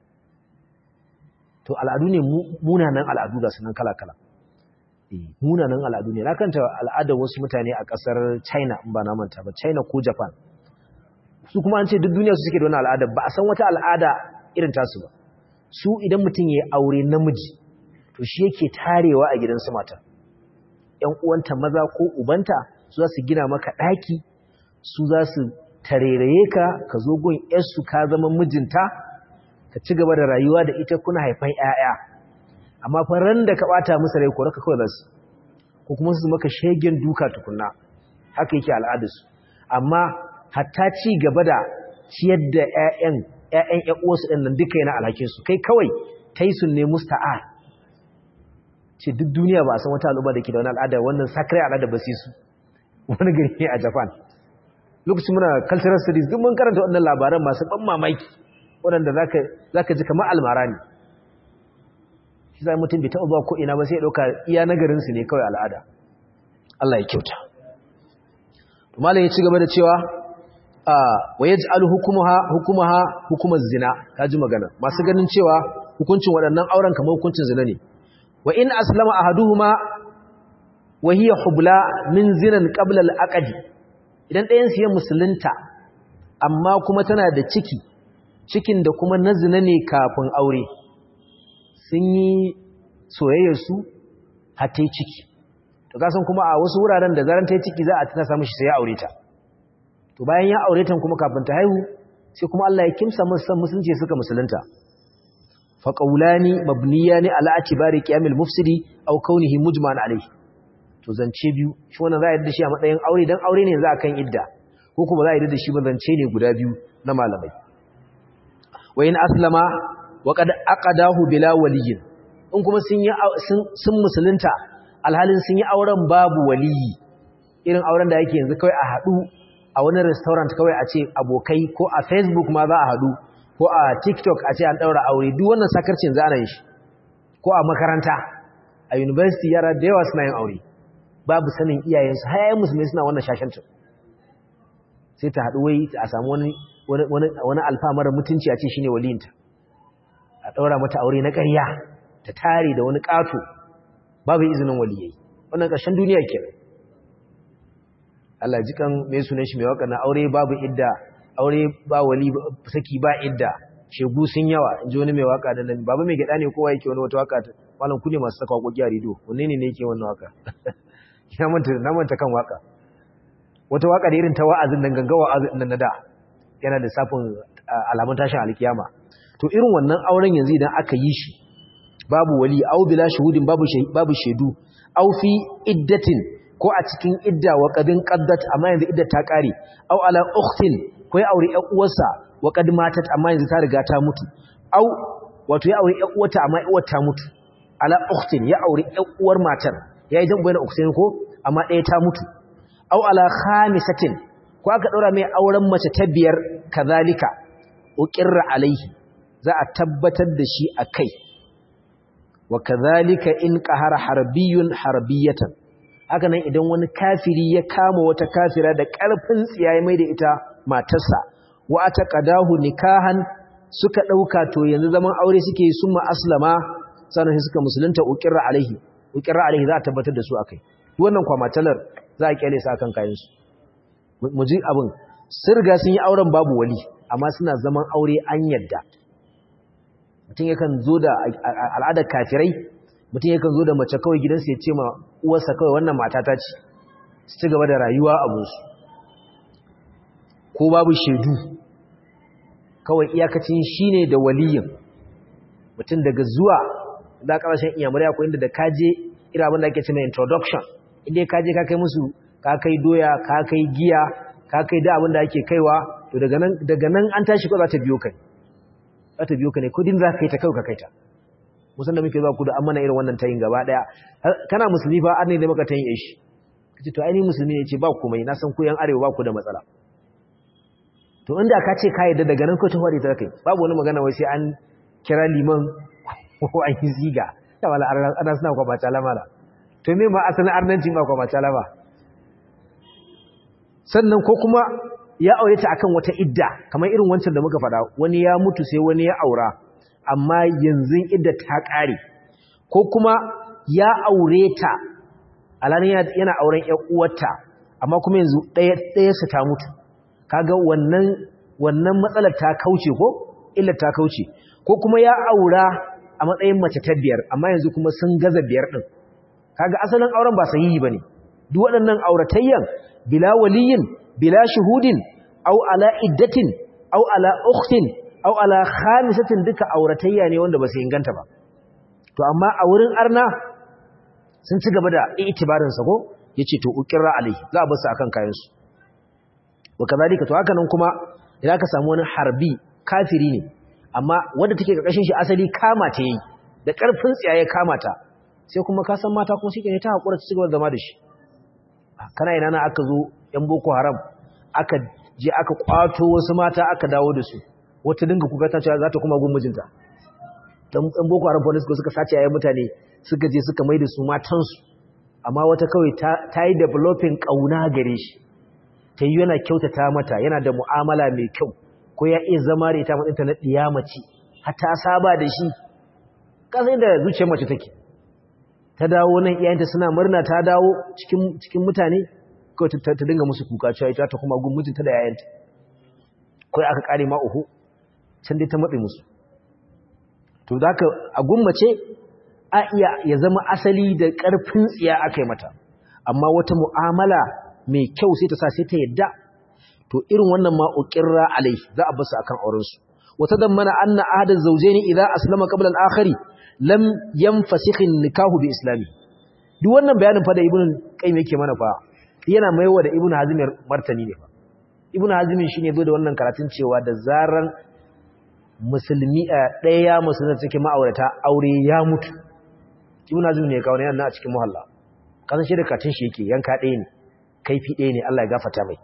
to al'adu ne munanan al'adu ga sunan kala kala munanan al'adu ne na kanta al'adar wasu mutane a ƙasar china in ba na manta ba china ko japan su kuma an ce duk duniya su suke da wani al'ada ba a san wata al'ada irin tasu ba su idan mutum ya aure namiji to shi yake tarewa a gidansu mata ‘yan uwanta maza ko ubanta su za su gina maka ɗaki su za su tareraye ka ka zo gun ‘yarsu ka zama mijinta ka ci gaba da rayuwa da ita kuna haifan ‘ya'ya amma faran da ka ɓata musu rai ko raka kawai za su ko kuma su maka shegen duka tukunna haka yake al'adarsu amma hatta ci gaba da ciyar da ‘ya'yan ‘ya'yan ‘yan'uwarsu ɗin nan duka yana alhakinsu kai kawai ta yi sun ne musta'ar ce duk duniya ba a san wata al'umma da ke da wani al'ada wannan sakirai al'ada ba sai su wani gari ne a japan lokacin muna cultural studies duk mun karanta wannan labaran masu ban mamaki waɗanda za ka ji kamar almara ne shi zai mutum bai taɓa zuwa ko'ina ba sai ya ɗauka iya nagarinsu ne kawai al'ada Allah ya kyauta malam ya ci gaba da cewa wa ya ji'alu hukumaha hukumar zina ta ji magana masu ganin cewa hukuncin waɗannan auren kamar hukuncin zina ne wa in aslama ahaduhuma wa hiya hubla min zinan qabla al-aqd idan ɗayan su ya musulunta amma kuma tana da ciki cikin da kuma na zina ne kafin aure sun yi soyayyar su har ta ciki to kasan kuma a wasu wuraren da zaran ta yi ciki za a tana samu shi sai ya aure ta to bayan ya aure ta kuma kafin ta haihu sai kuma Allah ya kimsa musu musulunci suka musulunta fa qawlani mabniyani ala atibari qiyamil mufsidi aw kaunihi mujman alayhi to zance biyu shi wannan za a yi da shi a matsayin aure dan aure ne za a kan idda ko kuma za a yi da shi ba zance ne guda biyu na malamai wa in aslama wa qad aqadahu bila waliyin in kuma sun yi sun musulunta alhalin sun yi auren babu waliyi irin auren da yake yanzu kawai a haɗu a wani restaurant kawai a ce abokai ko a facebook ma za a haɗu ko a tiktok a ce an ɗaura aure duk wannan sakarcin za a yin shi ko a makaranta a university yara da yawa suna yin aure babu sanin iyayensu hayayen musulmi suna wannan shashancin sai ta haɗu wai a samu wani wani alfa mara mutunci a ce shine waliyinta a ɗaura mata aure na ƙarya ta tare da wani ƙato babu izinin waliyai wannan ƙarshen duniya kenan Allah jikan mai sunan shi mai waka na aure babu idda aure ba wali saki ba idda shegu sun yawa in ji wani mai waka da nan babu mai gida ne kowa yake wani wata waka malam ku ne masu saka wakoki a rido wanne ne ne yake wannan waka na manta na manta kan waka wata waka da irin ta wa'azin nan ganga wa'azin nan na da yana da safin alamun tashin alkiyama to irin wannan auren yanzu idan aka yi shi babu wali au bila shuhudin babu babu shaidu au fi iddatin ko a cikin idda wa qadin qaddat amma yanzu idda ta kare au ala ukhtin ko ya aure ƴan uwarsa wa qad matat amma yanzu ta riga ta mutu au wato ya aure ƴan uwarta amma ƴan uwar ta mutu ala ukhtin ya aure ƴan uwar matar yayi jan bayan ukhtin ko amma ɗaya ta mutu au ala khamisatin ko aka daura mai auren mace ta biyar kazalika uqirra alaihi za a tabbatar da shi akai wa kazalika in qahara harbiyun harbiyatan haka nan idan wani kafiri ya kama wata kafira da ƙarfin tsiyaye mai da ita matarsa wa ata qadahu nikahan suka dauka to yanzu zaman aure suke summa aslama sannan sai suka musulunta uqirra alaihi uqirra alaihi za a tabbatar da su akai wannan kwamatalar za a kyale su akan kayan su mu ji abin sun riga sun yi auren babu wali amma suna zaman aure an yadda mutum yakan zo da al'adar kafirai mutum yakan zo da mace kawai gidansa ya ce ma uwarsa kawai wannan matata ce su ci gaba da rayuwa abinsu ko babu shaidu kawai iyakacin shi ne da waliyin mutum daga zuwa da ƙarshen iyamuriya ko inda da kaje ira abin da ake ce mai introduction inda kaje ka kai musu ka kai doya ka kai giya ka kai da abin da ake kaiwa to daga nan an tashi ko za ta biyo kai za ta biyo ka ne kudin za ka kai ta kawai ka kai ta musan da muke zuwa ku da an mana irin wannan tayin gaba daya kana musulmi fa an ne da maka tayin ishi kace to ainihin musulmi ne ce ba komai na san ku yan arewa ba ku da matsala to inda ka ce ka yadda daga nan ko ta fadi ta kai babu wani magana wai sai an kira liman ko an yi ziga ta wala ana suna kwa bata lamala to me ma asalin arnanci ma kwa bata lama sannan ko kuma ya aure ta akan wata idda kamar irin wancan da muka faɗa wani ya mutu sai wani ya aura amma yanzu idda ta ƙare ko kuma ya aure ta alanin yana auren ƴan uwarta amma kuma yanzu ɗaya ɗaya su ta mutu kaga wannan wannan matsalar ta kauce ko illar ta kauce ko kuma ya aura a matsayin mace ta biyar amma yanzu kuma sun gaza biyar din kaga asalin auren ba sahihi bane duk waɗannan auratayyan bila waliyin bila shuhudin aw ala iddatin aw ala ukhtin aw ala khamisatin duka auratayya ne wanda ba su inganta ba to amma a wurin arna sun ci gaba da itibarin sa ko yace to ukirra alai za a bar su akan kayan su wa kazalika to haka nan kuma idan ka samu wani harbi kafiri ne amma wanda take karkashin shi asali kama ta yi da karfin tsiyaye kama ta sai kuma ka san mata kuma shike ne ta hakura ta cigaba zama da shi kana ina na aka zo yan boko haram aka je aka kwato wasu mata aka dawo da su wata dinga kuka ta cewa za ta kuma gun mijinta dan yan boko haram police suka sace yayin mutane suka je suka maida su matansu amma wata kawai ta yi developing kauna gare shi ta yi yana kyautata mata yana da mu'amala mai kyau ko ya iya zama da ita matsinta na ɗiyamaci har ta saba da shi ƙasar da zuciyar mace take ta dawo nan iyayenta suna murna ta dawo cikin mutane kawai ta dinga musu kuka cewa ita ta kuma gun mijinta da yayanta kawai aka ƙare ma uhu can dai ta matse musu to da ka a gun mace a iya ya zama asali da ƙarfin tsiya aka yi mata amma wata mu'amala mai kyau sai ta sa sai ta yadda to irin wannan ma uqirra alai za a basu akan auren su wata dan mana anna ahad az-zawjayn idza aslama qabla al-akhari lam yanfasikh an-nikahu bi islami duk wannan bayanin fa da ibnu qayyim yake mana fa yana maiwa da ibnu hazim martani ne fa ibnu hazim shine zo da wannan karatun cewa da zaran musulmi ɗaya ya musulunta cikin ma'aurata aure ya mutu ibnu hazim ne ya kawo yana a cikin muhalla kasan shi da karatun shi yake yanka ɗaya ne kaifi ɗaya ne Allah ya gafata mai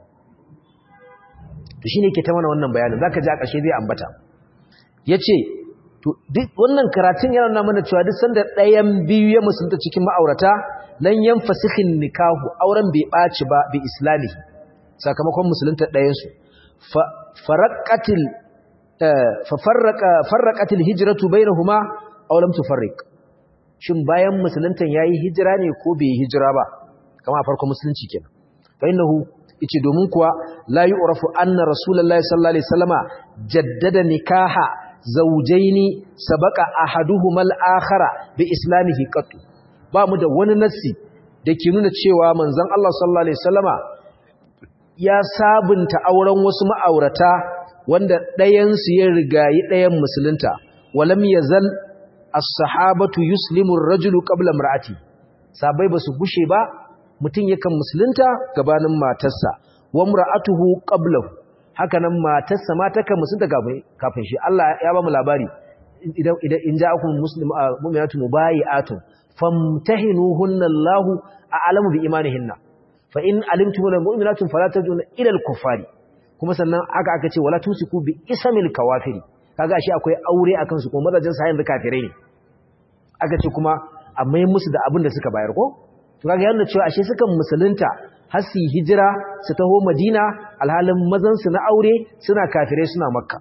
to shine yake ta mana wannan bayanin zaka ji a ƙarshe zai ambata yace to duk wannan karatun yana nuna mana cewa duk sanda ɗayan biyu ya musulunta cikin ma'aurata lan yanfasikhin nikahu auren bai ɓaci ba bi islami sakamakon musulunta ɗayan su faraqatil fa farraqa farraqatil hijratu bainahuma aw lam tufarriq shin bayan musuluntan yayi hijira ne ko bai hijira ba kama a farkon musulunci kenan fa innahu yace domin kuwa la yu'rafu anna rasulullahi sallallahu alaihi wasallama jaddada nikaha zawjaini sabaqa ahaduhuma al-akhara bi islamihi qattu ba mu da wani nassi dake nuna cewa manzon Allah sallallahu alaihi wasallama ya sabunta auren wasu ma'aurata wanda ɗayan su ya rigayi ɗayan musulunta walam yazal as-sahabatu yuslimu ar-rajulu qabla imra'ati sabai basu gushe ba mutum yakan musulunta gabanin matarsa wa mura'atuhu qablahu hakanan matarsa ma takan musulunta kafin shi Allah ya ba mu labari idan idan in ja'akum muslim mu'minatu mubayi'atun famtahinuhunna Allahu a'lamu bi imanihinna fa in alimtum mu'minatun fala tajuna ila al-kuffari kuma sannan aka aka ce wala tusiku bi ismil kawafiri kaga shi akwai aure akan su kuma mazajin sa yanzu kafirai ne aka ce kuma a mai musu da abin da suka bayar ko to kaga yana cewa ashe sukan musulunta har su hijira su taho Madina alhalin mazan su na aure suna kafirai suna Makka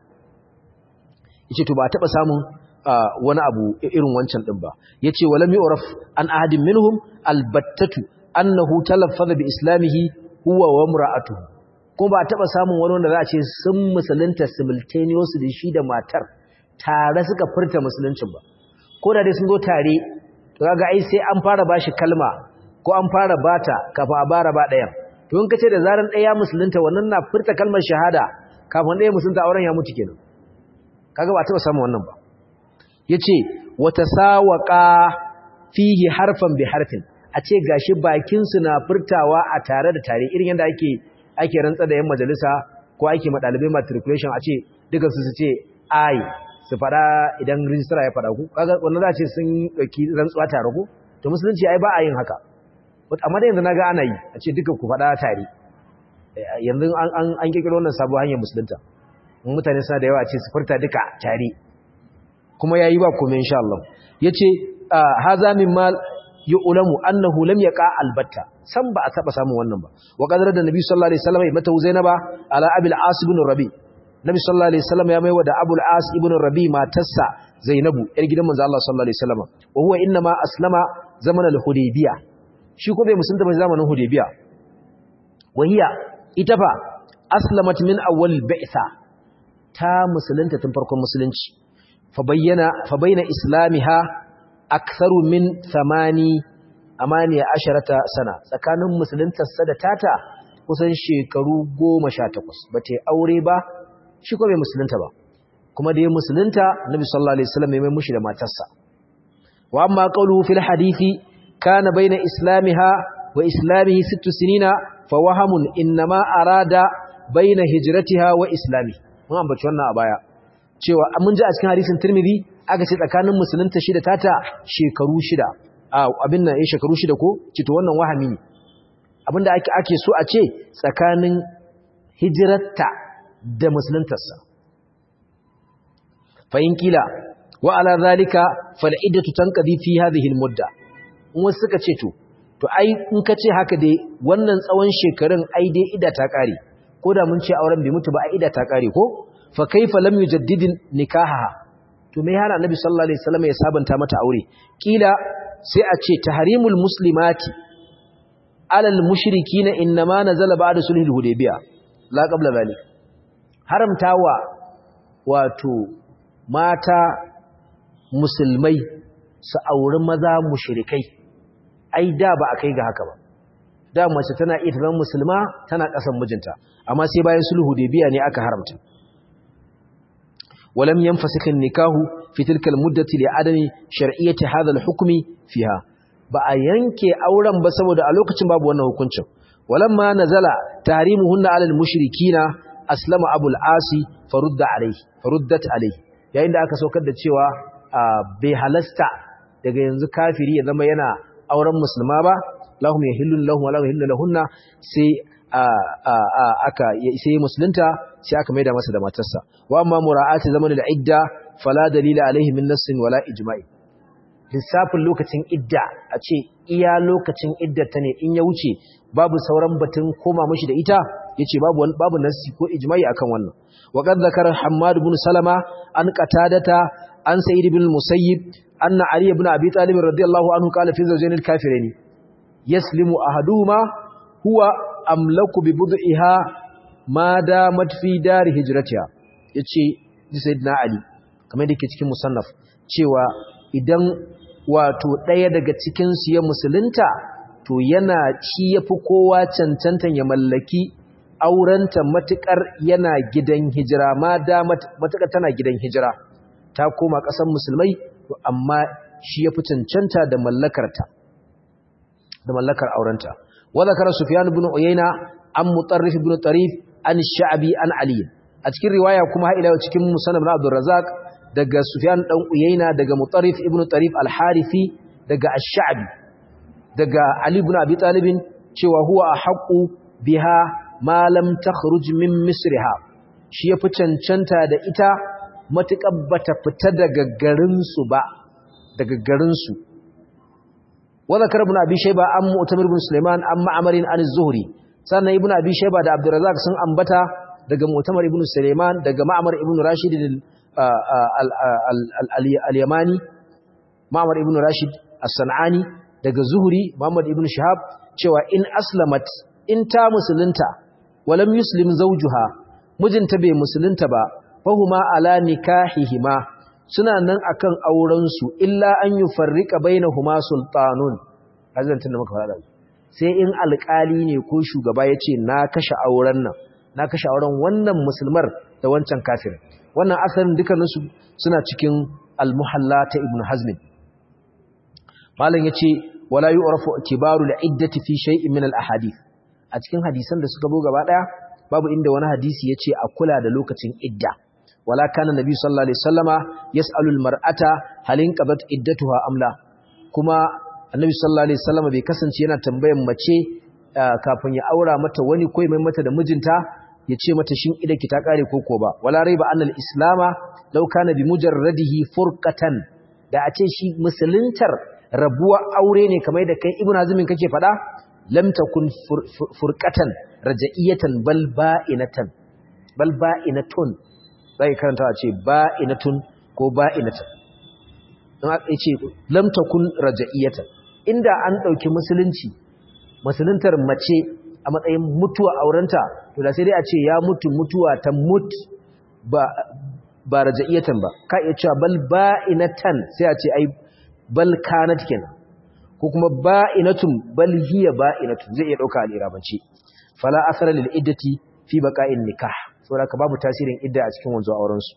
yace to ba taba samun wani abu irin wancan din ba yace walam yu'raf an ahadin minhum albattatu annahu talaffaza bi islamihi huwa wa imra'atuhu ko ba taba samun wani wanda za a ce sun musulunta simultaneous da shi da matar tare suka furta musuluncin ba ko da dai sun zo tare to kaga ai sai an fara bashi kalma ko an fara bata kafin a bara ba ɗayan to in kace da zaran ɗaya musulunta wannan na furta kalmar shahada kafin ɗaya musulunta auren ya mutu kenan kaga ba taɓa samun wannan ba yace wata sawaqa fihi harfan bi harfin a ce gashi bakin su na furtawa a tare da tare irin yanda ake ake rantsa da yan majalisa ko ake ma dalibai matriculation a ce dukan su su ce ai su fada idan rijistara ya fada ku kaga wannan za ce sun dauki rantsuwa tare ku to musulunci ai ba a yin haka amma da yanzu naga ana yi a ce duka ku fada tare yanzu an an kirkiro wannan sabuwar hanyar musulunta mutane suna da yawa a ce su furta duka tare kuma yayi ba komai insha Allah yace haza mimma yu'lamu annahu lam yaqa albatta san ba a taba samun wannan ba wa qadara da nabi sallallahu alaihi wasallam mata zainaba ala abil as ibn rabi nabi sallallahu alaihi wasallam ya maiwa da abul as ibn rabi matarsa zainabu yar gidan manzo Allah sallallahu alaihi wasallam wa huwa inma aslama zaman al-hudaybiyah shi ko bai musulunta ba zamanin hudaybiyah wa hiya ita fa aslamat min awwal ba'tha ta musulunta tun farkon musulunci fabayyana fabayna islamiha aktharu min thamani amaniya asharata sana tsakanin musuluntarsa da tata kusan shekaru goma sha takwas ba ta aure ba shi ko bai musulunta ba kuma da ya musulunta nabi sallallahu alaihi wasallam mai mushi da matarsa wa amma qawluhu fil hadithi kana baina islamiha wa islamihi sittu sinina fa wahamun inma arada baina hijratiha wa islami mun ambaci wannan a baya cewa mun ji a cikin hadisin tirmidhi aka ce tsakanin musulunta shida tata shekaru shida abin nan ya shekaru shida ko cito wannan wahami ne abinda ake ake so a ce tsakanin hijirarta da musuluntarsa fa'in kila wa ala zalika fal'idatu tanqadi fi hadhihi almudda in wasu suka ce to to ai in ka ce haka dai wannan tsawon shekarun ai dai ida ta kare ko da mun ce auren bai mutu ba ai ida ta kare ko fa kaifa lam yujaddid nikahaha to me yana annabi sallallahu alaihi wasallam ya sabanta mata aure kila sai a ce tahrimul muslimati alal mushrikina inma nazala ba'da sulhul hudaybiyah la qabla zalik haramtawa wato mata musulmai su auri maza mushrikai ai da ba a kai ga haka ba da mace tana iya zama musulma tana kasan mijinta amma sai bayan sulhu hudaybiyah ne aka haramta ولم ينفسخ النكاح في تلك المدة لعدم شرعية هذا الحكم فيها ba a yanke auren ba saboda a lokacin babu wannan hukuncin walamma nazala tahrimuhunna alal mushrikina aslama abul asi farudda alayhi faruddat alayhi yayin da aka saukar da cewa bai halasta daga yanzu kafiri ya zama yana auren musulma ba lahum yahillu lahum wa lahum yahillu lahunna sai aka sai musulunta sai aka maida masa da matarsa wa amma mura'ati zamanin idda fala dalila alaihi min nassin wala ijma'i lissafin lokacin idda a ce iya lokacin idda ta ne in ya wuce babu sauran batun koma mishi da ita yace babu babu nassi ko ijma'i akan wannan wa qad zakara hammad ibn salama an qatadata an sa'id ibn musayyib anna ali ibn abi talib radiyallahu anhu qala fi zawjayn al-kafirin yaslimu ahaduhuma huwa amlaku bi bud'iha ma damat fi dar hijratiha yace sayyidina ali kamar da yake cikin musannaf cewa idan wato daya daga cikin su ya musulunta to yana ci yafi kowa cancantan ya mallaki aurenta matukar yana gidan hijira ma damat matukar tana gidan hijira ta koma kasan musulmai to amma shi yafi cancanta da mallakarta da mallakar aurenta وذكر سفيان بن عيينة عن مطرف بن طريف عن الشعبي عن علي a cikin riwaya kuma har ila cikin musannad Abdul Razzaq daga Sufyan dan Uyayna daga Mutarrif ibn Tarif al-Harithi daga Ash-Sha'bi daga Ali ibn Abi Talib cewa huwa ahqqu biha ma lam takhruj min misriha shi yafi cancanta da ita matukar bata fita daga garin su ba daga garin su وذكر ابن أبي شيبة أم مؤتمر بن سليمان أم معمر عن الزهري سنة ابن أبي شيبة دا عبد الرزاق سن أنبتا دقى مؤتمر ابن سليمان دقى معمر ابن راشد اليماني معمر ابن راشد الصنعاني دقى زهري محمد ابن شهاب cewa in aslamat in ta musulunta walam yuslim zawjuha mijinta bai musulunta ba fahuma ala nikahihima suna nan akan aurensu illa an yi farrika bainahuma sultanun hazantin da muka faɗa sai in alƙali ne ko shugaba ya ce na kashe auren nan na kashe auren wannan musulmar da wancan kafir wannan asalin dukkaninsu suna cikin almuhalla ta ibn hazmin malam ya ce wala yi urafu kibaru da iddati fi shay'in min al-ahadith a cikin hadisan da suka zo gaba daya babu inda wani hadisi ya ce a kula da lokacin idda ولا كان النبي صلى الله عليه وسلم يسأل المرأة هل انقضت عدتها أم لا كما النبي صلى الله عليه وسلم bai kasance yana tambayan mace kafin ya aura mata wani koi mai mata da mijinta ya ce mata shin idan ki ta kare ko ko ba wala raiba annal islama law kana bi mujarradihi furqatan da a ce shi musuluntar rabuwa aure ne kamar da kai ibnu azmin kake fada lam takun furqatan raja'iyatan bal ba'inatan bal ba'inatun zai karanta a ce ba'inatun ko ba'inatan don aka ce lam takun raja'iyatan inda an dauki musulunci musuluntar mace a matsayin mutuwa aurenta to da sai dai a ce ya mutu mutuwa ta mut ba ba raja'iyatan ba ka iya cewa bal ba'inatan sai a ce ai bal kanat kenan ko kuma ba'inatun bal hiya ba'inatun zai iya dauka al-irabanci fala asara lil iddati fi baqa'in nikah saboda ka babu tasirin idda a cikin wanzu auren su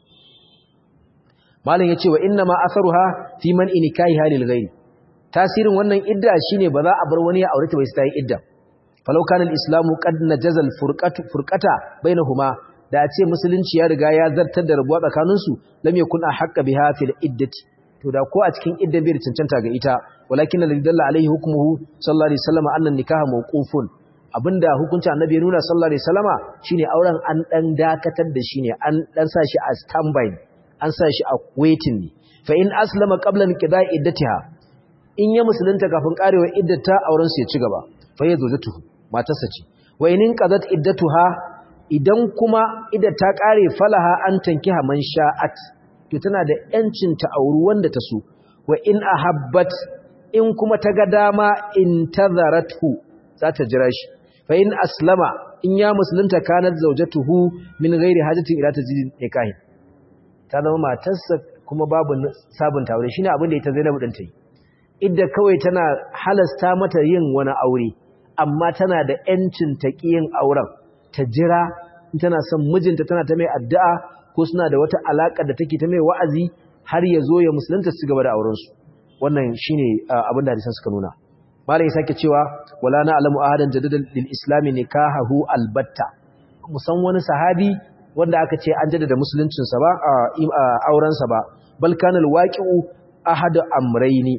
malam yace wa inna ma asaruha fi man inikahi halil ghairi tasirin wannan idda shine ba za a bar wani ya aure ta bai sai idda falau kana al-islamu qad najaza al-furqatu furqata bainahuma da a ce musulunci ya riga ya zartar da rabuwa tsakanin su lam yakun ahqqa biha fil iddati to da ko a cikin iddan bai cancanta ga ita walakin alladhi dalla alaihi hukmuhu sallallahu alaihi wasallam anna nikaha mawqufun abinda hukuncin annabi ya nuna sallallahu alaihi wasallama shine auren an dan dakatar da shi ne an dan sa shi a standby an sa shi a waiting ne fa in aslama qabla inqida'i iddatiha in ya musulunta kafin karewa iddata auren su ya ci gaba fa ya zawjatuhu matarsa ce wa in qadat iddatuha idan kuma idda ta kare falaha an tankiha man sha'at to tana da yancin ta auri wanda ta so wa in ahabbat in kuma ta ga dama intazaratu za ta jira shi fa in aslama in ya musulunta kanat zawjatuhu min ghairi hajatin ila tajdid nikahi ta zama matarsa kuma babu sabunta aure shine abin da ita Zainabu din ta yi idda kawai tana halasta mata yin wani aure amma tana da yancin ta yin auren ta jira in tana son mijinta tana ta mai addu'a ko suna da wata alaka da take ta mai wa'azi har ya zo ya musulunta su gaba da auren su wannan shine abin da hadisan suka nuna malai sake cewa wala na alamu ahadan jadadal lil islami nikahu albatta musan wani sahabi wanda aka ce an jaddada musuluncin sa ba auren sa ba bal kana alwaqi'u ahad amrayni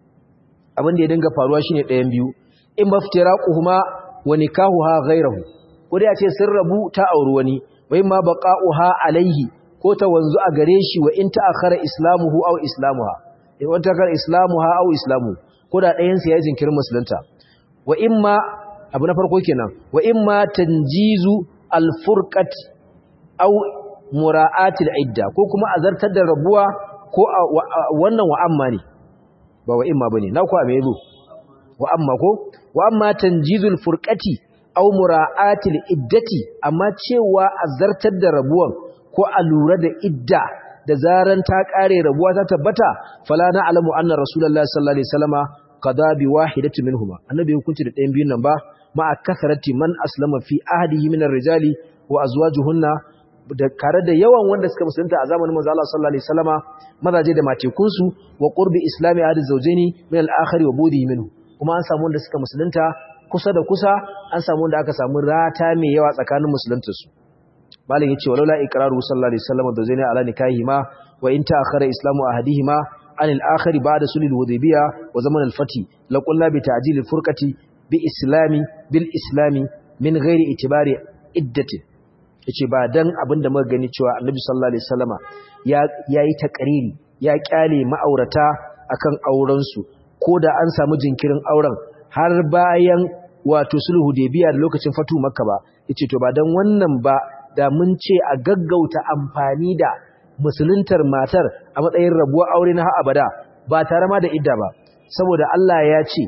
abin da ya dinga faruwa shine ɗayan biyu in baftiraquhuma wa nikahuha ghayruhu ko dai a ce sun rabu ta auri wani wai ma baqa'uha alaihi ko ta wanzu a gare shi wa in ta'akhara islamuhu aw islamuha in wata kar islamuha aw islamu ko da ɗayan sa ya jinkirin musulunta wa imma abu na farko kenan wa imma tanjizu alfurqat aw mura'atil idda ko kuma azartar da rabuwa ko wannan wa amma ne ba wa imma bane na ku a mezo wa amma ko wa amma tanjizul furqati aw mura'atil iddati amma cewa azartar da rabuwan ko a lura da idda da zaran ta kare rabuwa ta tabbata fala na alamu anna rasulullahi sallallahu alaihi wasallama qada bi wahidati minhuma annabi hukunci da ɗayan biyun nan ba ma kasarati man aslama fi ahdihi min ar-rijali wa azwajuhunna da kare da yawan wanda suka musulunta a zamanin manzo Allah sallallahu alaihi wasallama mazaje da matekun su wa qurbi islami ahdi zawjaini min al-akhir wa budi minhu kuma an samu wanda suka musulunta kusa da kusa an samu wanda aka samu rata mai yawa tsakanin musuluntarsu malin yace walaula iqraru sallallahu alaihi wasallam da zaina ala nikahima wa in ta'akhara islamu ahadihima an al-akhir ba'da sulh al-hudaybiyah wa zaman al-fati la qulna bi ta'jil al-furqati bi islami bil islami min ghairi itibari iddati yace ba dan abinda muka gani cewa annabi sallallahu alaihi wasallama ya yayi takariri ya kyale ma'aurata akan auren su koda an samu jinkirin auren har bayan wato sulhu hudaybiyah da lokacin fatu makka ba yace to ba dan wannan ba da mun ce a gaggauta amfani da musuluntar matar a matsayin rabuwar aure na abada ba tare ma da idda ba saboda Allah ya ce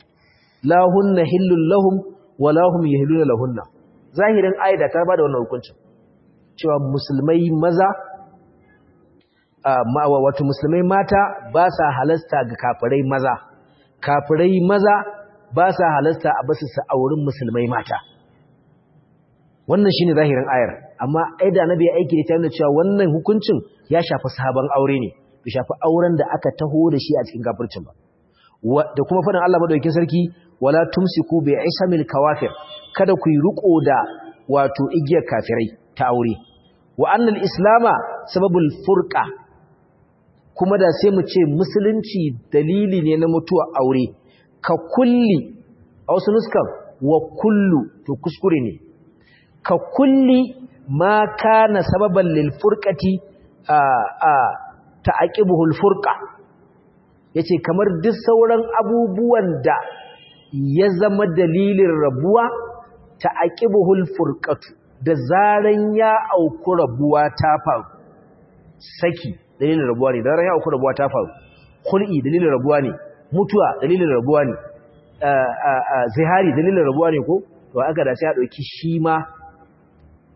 la hunna hillul lahum wa la hum yahilluna lahunna zahirin aida ta bada wannan hukuncin cewa musulmai maza ma wato musulmai mata ba sa halasta ga kafirai maza kafirai maza ba sa halasta a basu sa auren musulmai mata wannan shine zahirin ayar amma ai da nabi ya aiki da tana cewa wannan hukuncin ya shafi sabon aure ne bai shafi auren da aka taho da shi a cikin kafircin ba da kuma fadin Allah madaukakin sarki wala tumsiku bi isamil kawafir kada ku yi riko da wato igiyar kafirai ta aure wa annal islama sababul furqa kuma da sai mu ce musulunci dalili ne na mutuwa aure ka kulli a wasu nuskan wa kullu to kuskure ne ka kulli ma kana sababan lil furqati a a ta'aqibuhul furqa yace kamar duk sauran abubuwan da ya zama dalilin rabuwa ta'aqibuhul furqatu da zaran ya auku rabuwa ta faru saki dalilin rabuwa ne zaran ya auku rabuwa ta faru khul'i dalilin rabuwa ne mutuwa dalilin rabuwa ne zihari dalilin rabuwa ne ko to aka da sai a dauki shi ma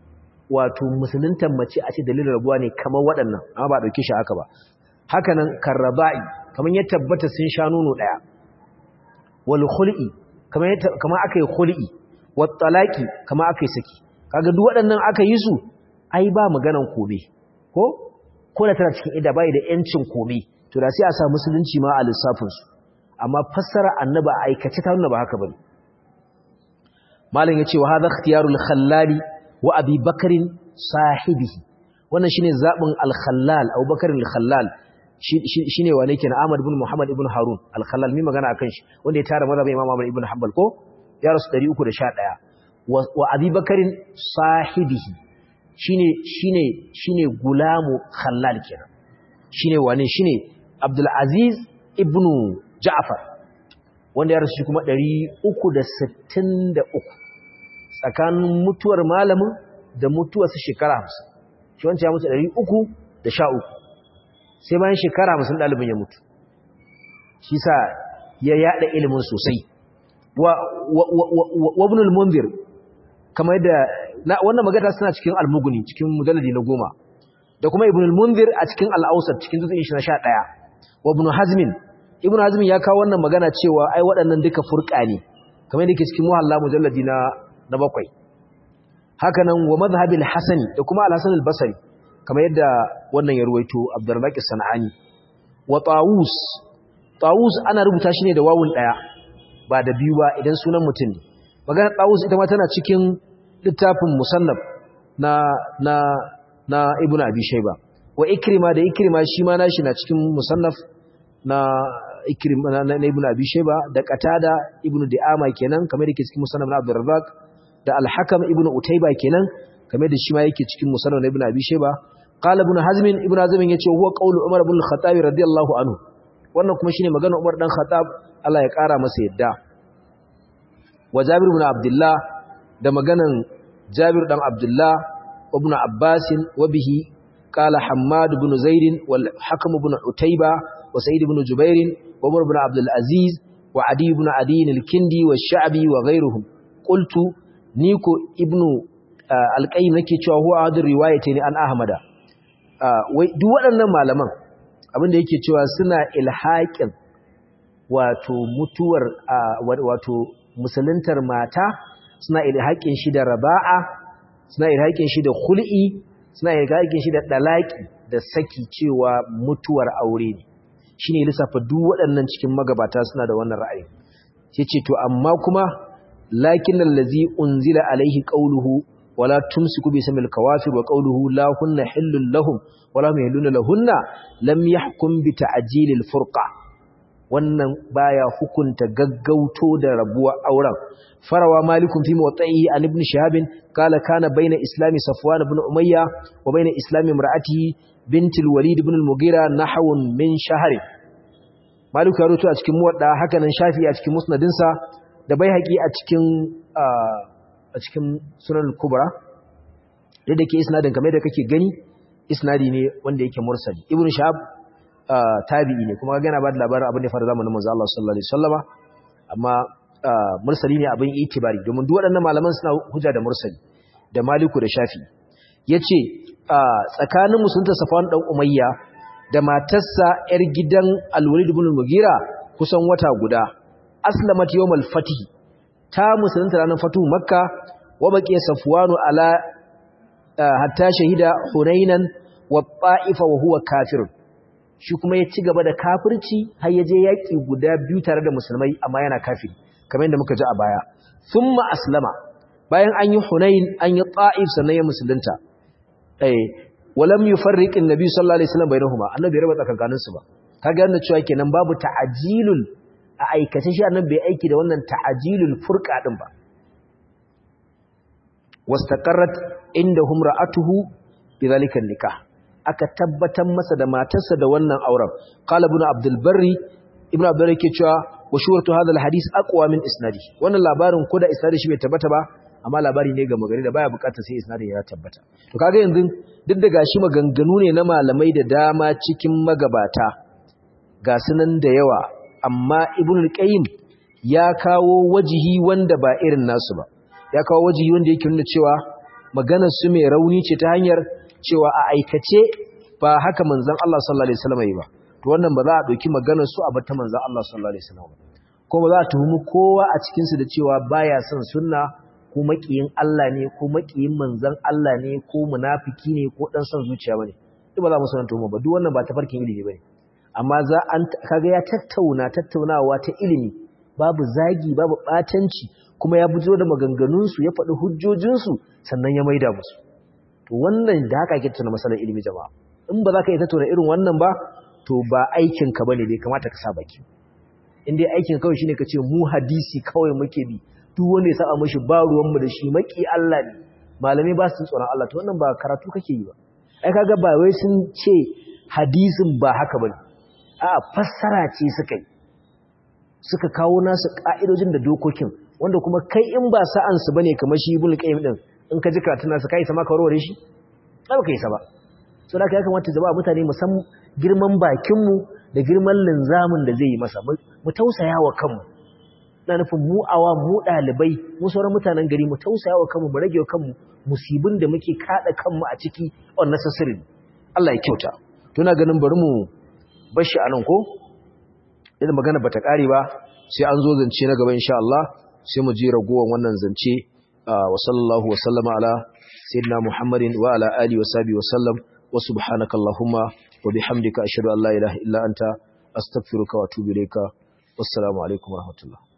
wato musuluntan mace a ce dalilin rabuwa ne kamar waɗannan amma ba ɗauki shi haka ba hakanan karraba'i kamar ya tabbata sun sha nono ɗaya wal khul'i kamar aka yi khul'i wat talaqi kamar aka yi saki kaga duk waɗannan aka yi su ai ba maganan kome ko ko da tana cikin ida bai da yancin kome to da sai a sa musulunci ma a lissafin su amma fassara annaba aikace ta nuna ba haka bane malam yace wa hadha ikhtiyarul khallali wa abi bakrin sahibihi wannan shine zabin al-khallal abubakar al-khallal shine wane kenan ahmad ibn muhammad ibn harun al-khallal mi magana akan shi wanda ya tara mazhabin imam ahmad ibn hanbal ko ya rasu 311 wa abi bakrin sahibihi shine shine shine gulamu khallal kenan shine wane shine abdul aziz ibn ja'far wanda ya rasu kuma 363 tsakanin mutuwar malamin da mutuwarsa shekara hamsin shi wancan ya mutu ɗari uku da sha uku sai bayan shekara hamsin ɗalibin ya mutu shi sa ya yaɗa ilimin sosai wa ibn al-munzir kamar yadda wannan magana suna cikin al-mughni cikin mujalladi na goma da kuma ibn al-munzir a cikin al-awsat cikin juz'in shi na 11 wa ibn hazmin ibn hazmin ya kawo wannan magana cewa ai waɗannan duka furqa ne kamar yadda ke cikin muhalla mujalladi na na bakwai hakanan wa mazhabil hasani da kuma al-hasan al-basri kamar yadda wannan ya ruwaito abdurrazzaq as-sanani wa tawus tawus ana rubuta shi ne da wawun daya ba da biyu ba idan sunan mutum ne magana tawus ita ma tana cikin littafin musannaf na na na ibnu abi shayba wa ikrima da ikrima shi ma nashi na cikin musannaf na ikrima na, na ibnu abi shayba da qatada ibnu di'ama kenan kamar yake cikin musannaf na abdurrazzaq da al-hakam ibnu utayba kenan kamar da shi ma yake cikin musannad ibn abi shayba qala ibn hazm ibn hazm yace huwa qawlu umar ibn al-khattab radiyallahu anhu wannan kuma shine maganar umar dan khattab Allah ya kara masa yadda wa jabir ibn abdullah da maganan jabir dan abdullah ibn abbas wa bihi qala hammad ibn zaid wal hakam ibn utayba wa sa'id ibn jubair wa umar ibn abdul aziz wa adi ibn adi al-kindi wa sha'bi wa ghayruhum qultu ni ko ibnu alƙayyim nake cewa huwa hadir riwayati ne an ahmada wai duk waɗannan malaman abinda yake cewa suna ilhaƙin wato mutuwar wato musuluntar mata suna ilhaƙin shi da raba'a suna ilhaƙin shi da khul'i suna ilhaƙin shi da dalaki da saki cewa mutuwar aure ne shine lissafa duk waɗannan cikin magabata suna da wannan ra'ayi yace to amma kuma lakin allazi unzila alaihi qawluhu wala tumsiku bi samil kawafir wa qawluhu la hunna hillul lahum wala hum yahilluna lahunna lam yahkum bi ta'jilil furqa wannan baya hukunta gaggauto da rabuwa auren farawa malikun fi muwatta'i an ibn shihab kala kana baina islami safwan ibn umayya wa baina islami imra'atihi bint al-walid ibn al-mughira nahwun min shahr malik ya rutu a cikin muwadda haka nan shafi a cikin musnadinsa da bai haƙi a cikin a cikin sunan kubra da ke isnadin kamar da kake gani isnadi ne wanda yake mursali ibn shahab tabi'i ne kuma gana ba da labarin abin da fara zamanin manzo Allah sallallahu alaihi wasallama amma mursali ne abin itibari domin duk waɗannan malaman suna hujja da mursali da maliku da shafi yace tsakanin musulunta safwan dan umayya da matarsa yar gidan al-walid ibn mugira kusan wata guda aslamat yawmal fatih ta musulunta ranar fatuhu makka wa baqiya safwanu ala hatta shahida hunainan wa ta'ifa wa huwa kafir shi kuma ya ci gaba da kafirci har ya je yaki guda biyu tare da musulmai amma yana kafiri kamar yadda muka ji a baya thumma aslama bayan an yi hunain an yi ta'if sannan ya musulunta eh walam yufarriq an-nabi sallallahu alaihi wasallam bainahuma annabi ya raba tsakankanin su ba kaga yana cewa kenan babu ta'ajilul a aikace shi annabi bai aiki da wannan ta'ajilul furqa din ba wastaqarrat indahum ra'atuhu bidhalika nikah aka tabbatar masa da matarsa da wannan auren qala ibn abdul barri ibn abdul yake cewa wa shuwartu hadha alhadith aqwa min isnadi wannan labarin ko da isnadi shi bai tabbata ba amma labari ne ga magari da baya bukatar sai isnadin ya tabbata to kaga yanzu duk da gashi maganganu ne na malamai da dama cikin magabata ga sunan da yawa amma ibn al-qayyim ya kawo wajihi wanda ba irin nasu ba ya kawo wajihi wanda yake nuna cewa maganar su mai rauni ce ta hanyar cewa a aikace ba haka manzon Allah sallallahu alaihi wasallam yi ba to wannan ba za a dauki maganar su a bata manzon Allah sallallahu alaihi wasallam ko ba za a tuhumi kowa a cikin su da cewa baya son sunna ko makiyin Allah ne ko makiyin manzon Allah ne ko munafiki ne ko dan son zuciya bane duk ba za mu sanar tuhuma ba duk wannan ba tafarkin ilimi bane amma za an kaga ya tattauna tattaunawa ta ilimi babu zagi babu batanci kuma ya bujo da maganganunsu ya faɗi hujjojinsu sannan ya maida musu to wannan da haka ake tattauna masalar ilimi jama'a in ba za ka yi tattauna irin wannan ba to ba aikin ka bane bai kamata ka sa baki in dai aikin kawai shine ka ce mu hadisi kawai muke bi duk wanda ya saba mishi ba ruwan mu da shi maki Allah ne malamai ba su tsoron Allah to wannan ba karatu kake yi ba ai kaga ba wai sun ce hadisin ba haka bane a'a fassara ce suka yi suka kawo nasu ka'idojin da dokokin wanda kuma kai in ba sa'an su bane kamar shi ibn qayyim din in ka ji karatun nasu kai sama ka warware shi ba kai sa ba so da ya kamata jama'a mutane mu san girman bakin mu da girman linzamin da zai yi masa mu tausaya wa kanmu na nufin mu awa mu dalibai mu sauran mutanen gari mu tausaya wa kanmu mu rage wa kanmu musibin da muke kada kanmu a ciki unnecessary Allah ya kyauta to na ganin bari mu bashi anan ko idan magana bata kare ba sai an zo zance na gaba insha Allah sai mu ji ragowar wannan zance wa sallallahu wa sallama ala sayyidina Muhammadin wa ala alihi wa sahbihi wa sallam wa subhanakallahumma wa bihamdika ashhadu an la ilaha illa anta astaghfiruka wa atubu ilayka wassalamu alaikum wa rahmatullah